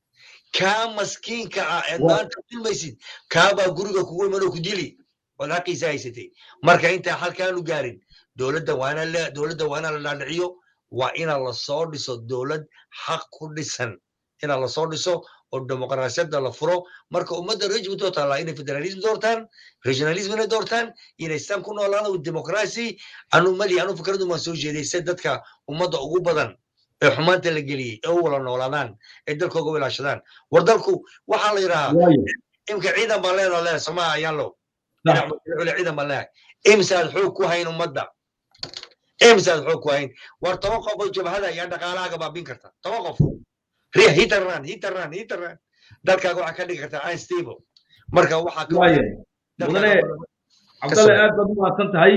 kaa maskiinka ah eed maanta dulmaysid kaabaa guriga kugu imanoo ku dili ood xaqiisa haysatay marka intaa halkaanu gaarin dowladda waana dowladda waa ina la dhaadhiciyo waa ina lasoo dhiso dowlad xaq ku dhisan ina lasoo dhiso oo dimuqraasiyadda la furo marka ummadda reer jibuuti oo taallaa inay federalism doortaan regionalism inay doortaan inay istaan ku noolaana with democracy anu mali anu fikradu maan soo jeeday se dadka ummadda ugu badan ee xumaanta la geliyey ee u wala noolaadaan ee dalkooga u ilaashadaan war dalku waxaa la yidhahaa imka ciidan baan leedaa leedahay somaa ayaan low ciidan baan leedahay imsaad xoog ku hayn ummadda imsaad xoog ku hayn war toban qof oo jabhada ayaa dhaqaalahaaga baabin karta toban qof riya hitaran hitaran hitaran dalkaaga waxaa ka dhigi kartaa unstable marka waxaa mudane cabdalle aad baad u mahadsan tahay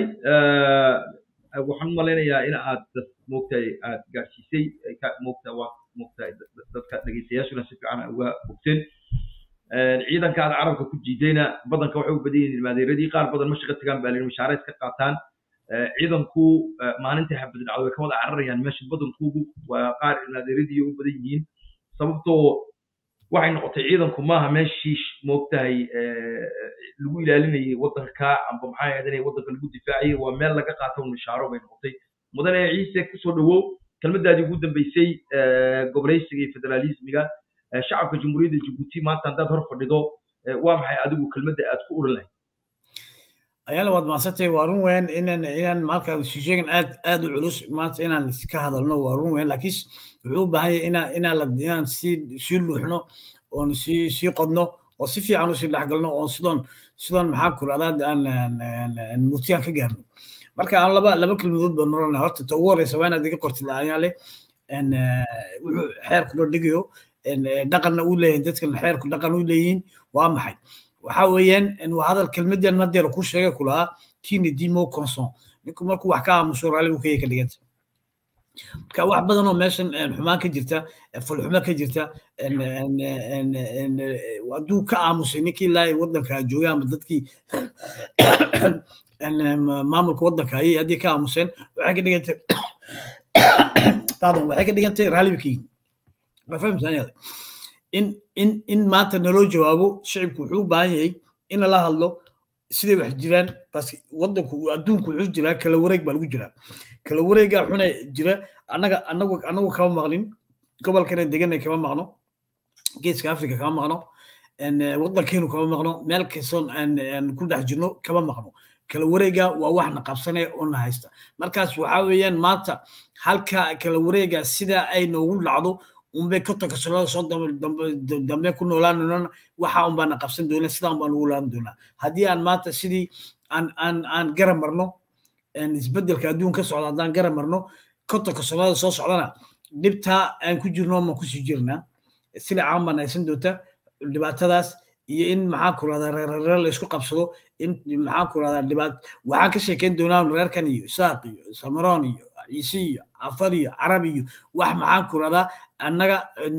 waxaan u malaynayaa in aad moogtahay aad gaadhsiisay moogta waa moogtahay dadka dhegeystayaashuna si fiican uga bogteen ciidanka aad carabka ku jiidayna badanka waxay u badan yihiin maadeeradii qaar badan ma shaqo tagaan baa lihi mashaare iska qaataan ciidanku maalintii xabad dhacdo way ka wada cararayaan meesha badankoodu waa qaar maadeeradii u badan yihiin sababtoo waxay noqotay ciidanku maaha meeshii moogtahay lagu ilaalinayay waddanka amba maxaa ahayd waddanka lagu difaacayay waa meel laga qaato mishaaro bay noqotay mudane ciise kusoo dhawow kelmadaadii ugu dambeysay goboleysiga iyo federaalismiga shacabka jamhuuriyadda jibuuti maanta haddaad hor fadhido waa maxay adigu kelmadda aad ku oran lahayd ayaala waad mahadsantay waa run weyn inaan inaan marka sheegan aad aad u culus maanta inaan ka hadalno waa run weyn laakiin wuxuu u baahan yahay inaan inaan la inaan sii sii luuxno oon sii sii qodno oo si fiican usii dhexgalno oo sidoon sidoon maxaa kuladaa aan murtiyaan ka gaarno marka aan laba laba kelmadood baan noolana horta ta ugu horeysa waa inaad iga qortid ayaale wuxuu xeer kula dhigayo dhaqanna u leeyihin dadkan xeerku dhaqan u leeyihiin waa maxay waxa weeyaan waa hadal kelmadan nadeer ku sheegay kulahaa kini dimo conson ninku markuu wax ka aamuso raalli uu kaya ka dhiganta marka wax badan oo meeshan xumaan ka jirta fulxumo ka jirta hadduu ka aamusay ninkii ilaa waddanka joogay ama dadkii maamulka waddanka ayay haddii ka aamuseen waxay ka dhigantay pardon waxay ka dhigantay raalibkii ma fahamsan in in in maanta naloo jawaabo shicibku wuxuu u baahan yahay in lala hadlo siday wax jiraan bas waddanku adduunku wuxuu jiraa kala wareeg baa lagu jiraa kala wareegaa xuna jira annaga annagu annagu kama maqlin gobolkana deganay kama maqno geeska africa kama maqno waddankeenu kama maqno meel kastoon aan ku dhex jirno kama maqno kala wareega waa wax na qabsanaya oo na haysta markaas waxaa weeyaan maanta halka kala wareega sida ay noogu dhacdo unbay kontonka sanada soo dambe ku noolaanona waxa unbaa na qabsan doona sidaa unbaa nagu laan doonaa haddii aan maanta sidii aan aan aan gara marno isbedelka adduun ka socda haddaan gara marno kontonka sanada soo socdana dhibtaa aan ku jirno ma kusii jirnaa sila caan baan haysan doonta dhibaatadaas iyo in maxaan ku rahdaa reerreer la isku qabsado in maxaan ku rahdaa dhibaat waxaan ka sheekeyn doonaa reerkan iyo isaaq iyo samaroon iyo ciise iyo afar iyo carab iyo wax maxaan ku rahdaa annaga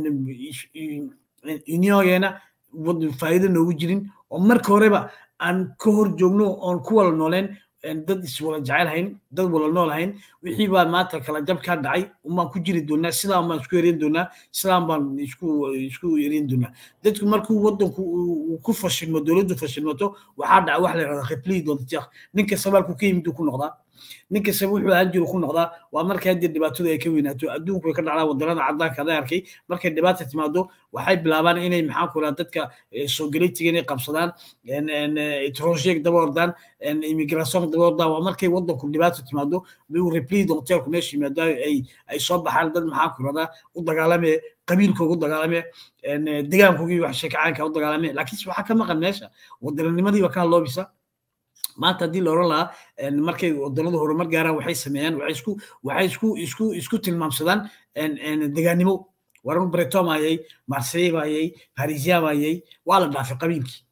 uniongeena faa'iido noogu jirin oo marka horeba aan ka hor joogno oon ku wala nooleen dad iswala jecel hayn dad wala nool hayn wixii baa maanta kala jab kaa dhacay umaan ku jiri doonaa sidaan baan isku erin doonaa sidaan baan isku isku erin doonaa dadku markuu waddanku uu ku fashilmo dowladdu fashilmato waxaa dhaca wax la yidhahda replii doontiyak ninka sabaalku ka yimid ku noqdaa ninka sab wuxuu ahaan jiru ku noqdaa waa markay haddii dhibaatadu ay ka weynaato adduunku way ka dhacdaa waddanada caddaanka ada arkay markay dhibaata timaado waxay bilaabaan inay maxaan ku rahaa dadka soogaleetiga inay qabsadaan etrosheeg daba ordaan immigration daba ordaan waa markay waddanku dhibaata timaado bay replii donteelku meesha yimaado ay ay soo baxaan dad maxaan ku radaa u dagaalamee qabiilkooga u dagaalame degaankoogii wax sheekacaanka u dagaalame laakiinse waxaa ka maqan meesha waddananimadii baa ka hadloobisa maanta haddii la oran lahaa markay waddanadu horumar gaaraan waxay sameeyaan waxay isku waxay isku isku isku tilmaamsadaan degaannimo waran bretom ayay marseille bayay parisien bayay waa la dhaafay qabiilkii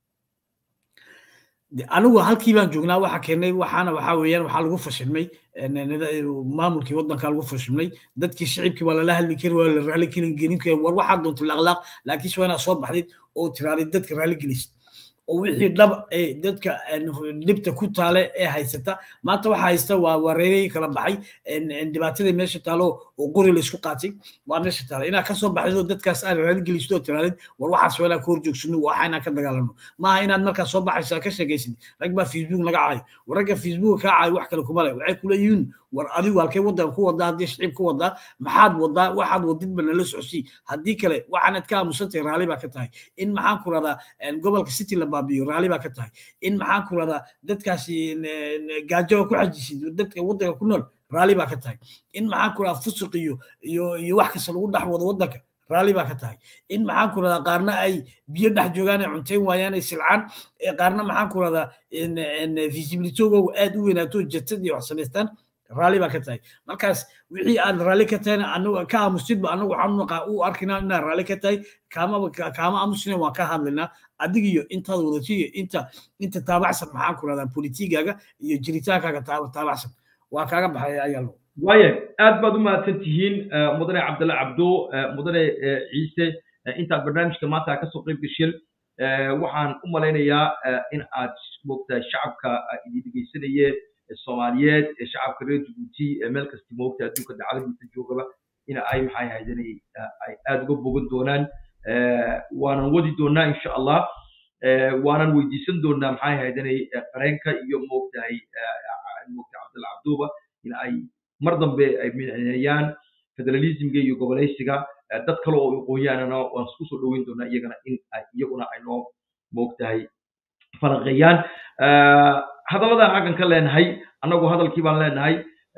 anigu halkii baan joognaa waxa keenay waxaana waxaa weeyaan waxaa lagu fashilmay maamulkii waddanka lagu fashilmay dadkii shicibkii waa lala hadli kari waa la raali gelin kari war waxaa doonta laaqlaaq laakiinse waa inaad soo baxdid oo tiraadid dadka raali gelisid oo wixii dhab ee dadka dhibta ku taale ee haysata maanta waxa haysta waa wareeray kala baxay dhibaatadii meesha taalo oo qori la isku qaatay waa meesha taala inaad ka soo baxdid oo dadkaas aad raali gelisid oo tiraadid war waxaas waa inaad ka hor joogsano waxa inaan ka dagaalano maaha inaad markaa soo baxaysa ka sheegaysid rag baa facebook naga caayo war ragga facebook kaa caayo wax kale kuma le waxay kuleeyihiin war adigu halkay waddan ku wadaa haddii shicib ku wadaa maxaad wadaa waxaad wadidba nala socsii haddii kale waxaanad ka aamusantahay raalli baa ka tahay in maxaan ku radaa gobolka city la baabiyo raalli baa ka tahay in maxaan ku radaa dadkaasi gaajo ku xajisid dadka waddanka ku nool raalli baa ka tahay in maxaan ku radaa fusuq iyo iyo iyo wax kasta lagu dhex wado waddanka raalli baa ka tahay in maxaan ku radaa qaarna ay biyo dhex joogaan ay cuntayn waayaan ay silcaan qaarna maxaan ku radaa visibilitogoogu aad u weynaato jatad iyo wax samaystaan raalli baa ka tahay markaas wixii aad raalli ka tahayna anagu ka aamusidba anagu waxaan u arkinaa inaad raalli ka tahay kaama kaama aamusina waan ka hadlaynaa adiga iyo intaad wadato iyo inta inta taabacsan maxaan ku rahdaa politigaaga iyo jiritaankaaga taabacsan waa kaaga baxay ayaa lo waaya aad baad u mahadsan tihiin mudane cabdalla cabdo mudane ciise intaad barnaamijka maanta kasoo qayb gasheen waxaan u malaynayaa in aad moogtahay shacabka idin dhegeysanaye soomaaliyeed ee shacabka reer jabuuti meel kasta moogta adduunka dacaladiisa joogaba in ay maxay ahayd ay aad uga bogan doonaan waanan wadi doonaa insha allah waanan weydiisan doonaa maxay ahayd qareenka iyo moogtahay moogta cabdalla cabduba in ay mar dambe ay mineeyaan federalismga iyo goboleysiga dad kale oo aqoonyahanana waan isku soo dhoweyn doonaa iyagana in iyaguna ay noo moogtahay falanqeeyaan hadallada xaggan ka leenahay annagu hadalkii baan leenahay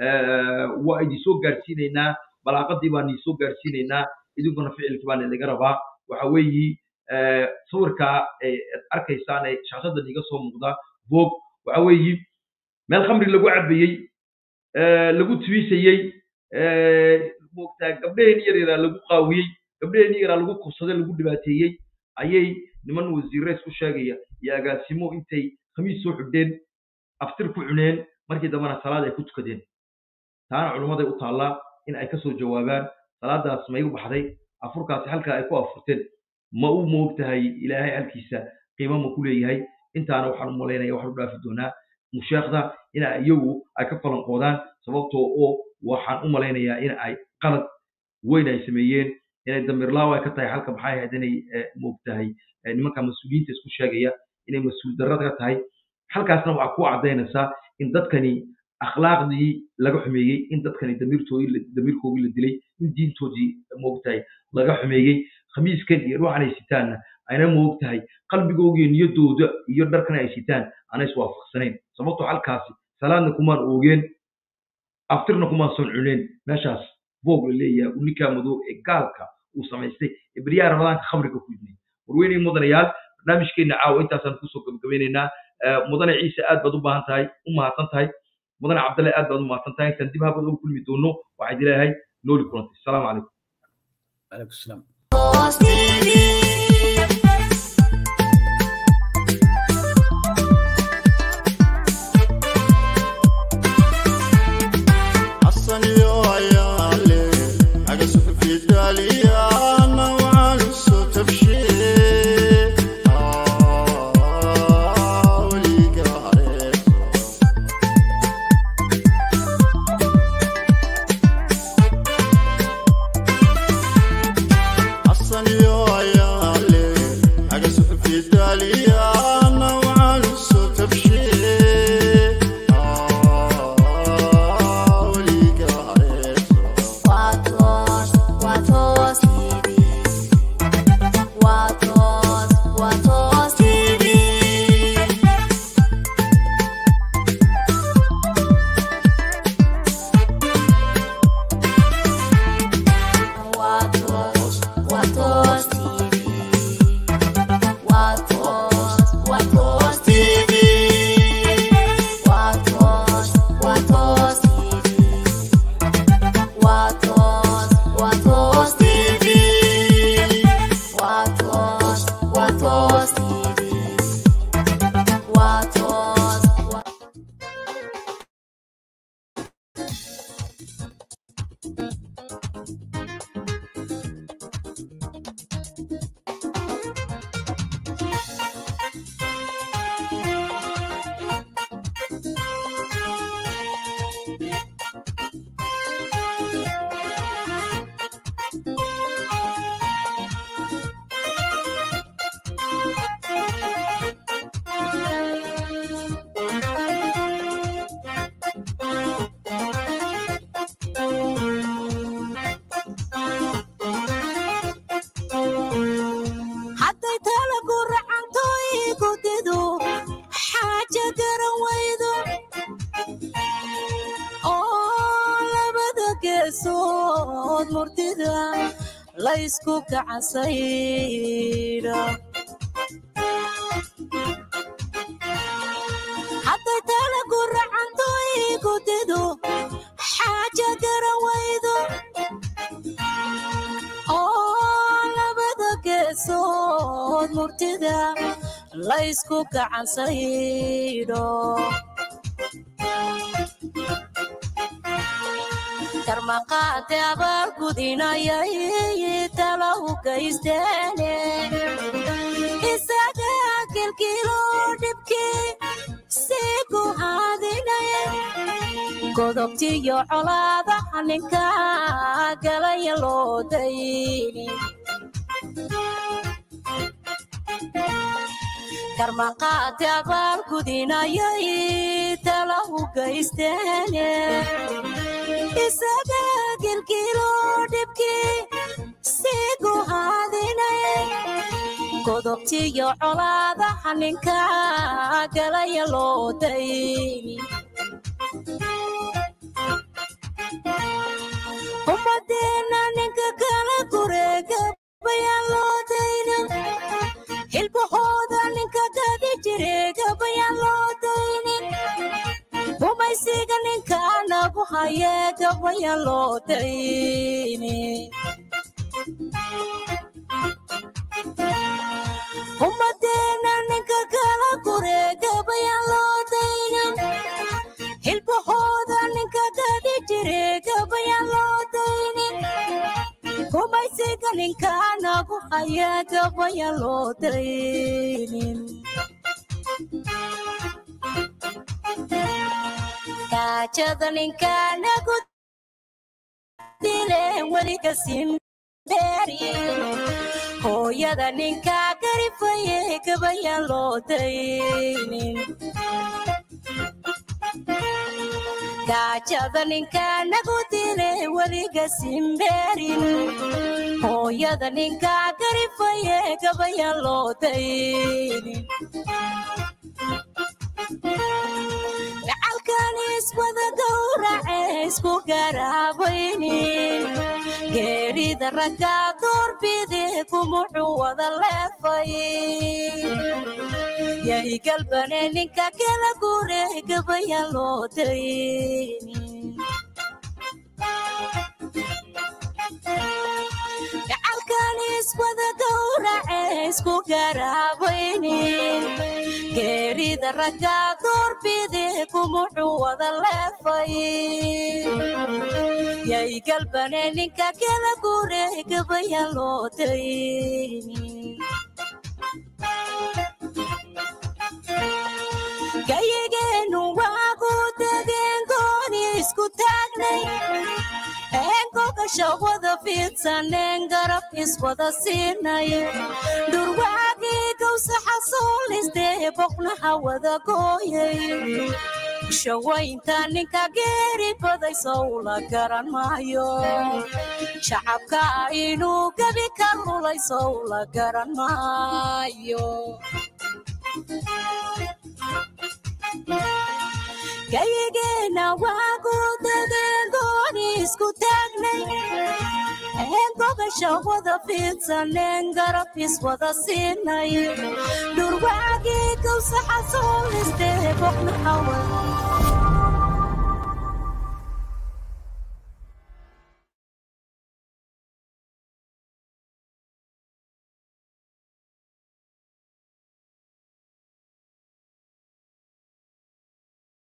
waa idin soo gaarsiinaynaa balaaqadii baan idin soo gaarsiinaynaa idinkuna ficilkii baan idinga rabaa waxa weeyi sawirka aad arkaysaan ee shaashadan iga soo muuqda voog waxa weeyi meel khamri lagu cabayey lagu tuwisayey moogtaa gabdhaheen yar yaraa lagu qaawiyey gabdhaheenii yaraa lagu kubsaday lagu dhibaateeyey ayay niman wasiirre isku sheegaya iyo agaasimo intay khamiis soo xidheen aftir ku cuneen markii dambena salaad ay ku tukadeen taana culummaday u taallaa in ay kasoo jawaabaan salaadaas may u baxday afurkaasi halkaa ay ku afurteen ma u moog tahay ilaahay halkiisa qiimo ma ku leeyahay intaana waxaan u malaynaya waxaan u dhaafi doonaa musheekhda in iyagu ay ka falanqoodaan sababtoo oo waxaan u malaynayaa in ay qalad weyn ay sameeyeen inay damirlaaw ay ka tahay halka maxay ahayd inay moog tahay nimanka mas-uuliyiinta isku sheegaya inay mas-uul darrada ka tahay halkaasna waxaa ku caddaynaysaa in dadkani akhlaaqdii laga xumeeyey in dadkani damiirtoodii damiirkoodii la dilay in diintoodii moogtahay laga xumeeyey khamiiskan iyo ruuxan ay sitaanna ayna moogtahay qalbigoogiyo niyadooda iyo dharkan ay sitaan aanay iswaafaqsanayn sababtoo halkaasi salaadna kumaan oogeen aftirna kumaan son cuneen meeshaas boog la leeyahay uu ninkaa madow ee gaalka uu samaystay ee beryaha ramadaanka khamriga ku yimid warweynay mudanayaal barnaamijkeena caawa intaasaan kusoo gabagabeynaynaa mudane ciise aad baad u baahan tahay u mahadsan tahay mudane cabdalle aad baad u mahadsan tahay intaan dib habad ugu kulmi doono waxaan dileeyahay nooli kulantay asalaamu calaykum عليكم السلام حسن يو عيالي أقصف في داليا نوعا الصوت بشي آه ولي قاريته حسن يو عيالي أقصف في داليا نوعا الصوت بشي آه ولي قاريته Watos, Watos TV. Watos, Watos TV. Watos, Watos TV. Watos, Watos TV. Watos, Watos TV. Watos, Watos TV. Watos, Watos TV. Watos, Wa- hadday talagu racanto igu dido xaaja garan waydo oo labada geesood murtida laysku kacansayda hadday talagu racanto igu dido xaaja garan waydo oo labada geesood murtida laysku gacansaydho karmaqaate abaal gudinayay tala u gaysteene isaga kilkilo dhibkii sii ku haadinaya godobtiyo colaadaha ninka galaya loo dayni karmaqaate abaal gudinayay tala u gaysteene isaga gilgilo dhibkii sii ku haadinaya godobtiyo colaadaha ninka galaya loo dayni ummadeena ninka kala gureega bayaan loo dayna hilbahooda ninka gadi jireega bayaan loo dayni rumaysiga ninka nagu hayeega bayaan loo dayni ninkaanagu haya gabaya loo daynin gaajada ninkaanagu dileen weliga simbeerin hooyada ninkaa garifaye gabayaan loo daynin gaajada ninkaanagu dile weliga simbeerin hooyada ninkaa garifaye gabayaan loo daynin gacalkan iswada gowrace isku garaabaynin geerida raggaa doorbide kumuxuu wada leefay yahi galbane ninka kala gure gabayaan loo daynin gacalkan iswada gowrace isku garaabaynin geerida raggaa doorbide kumuxuu wada leefay yay galbane ninka kala gure gabayaan loo daynin gayigeenu waagu degeen gooni isku taagnay eengogasha wada fiidsaneen garab iswada siinay dhurwaagii gawsaxa soolistee boqnaha wada gooyay shawaynta ninka geeri baday sowla garan maayo shacabka inuu gebi ka lulay sowla garan maayo gayigeena waagu degeen gooni isku taagnay eengogasha wada fiidsaneen garab iswada siinay dhurwaagii gawsaxa soolistee boqnaha wada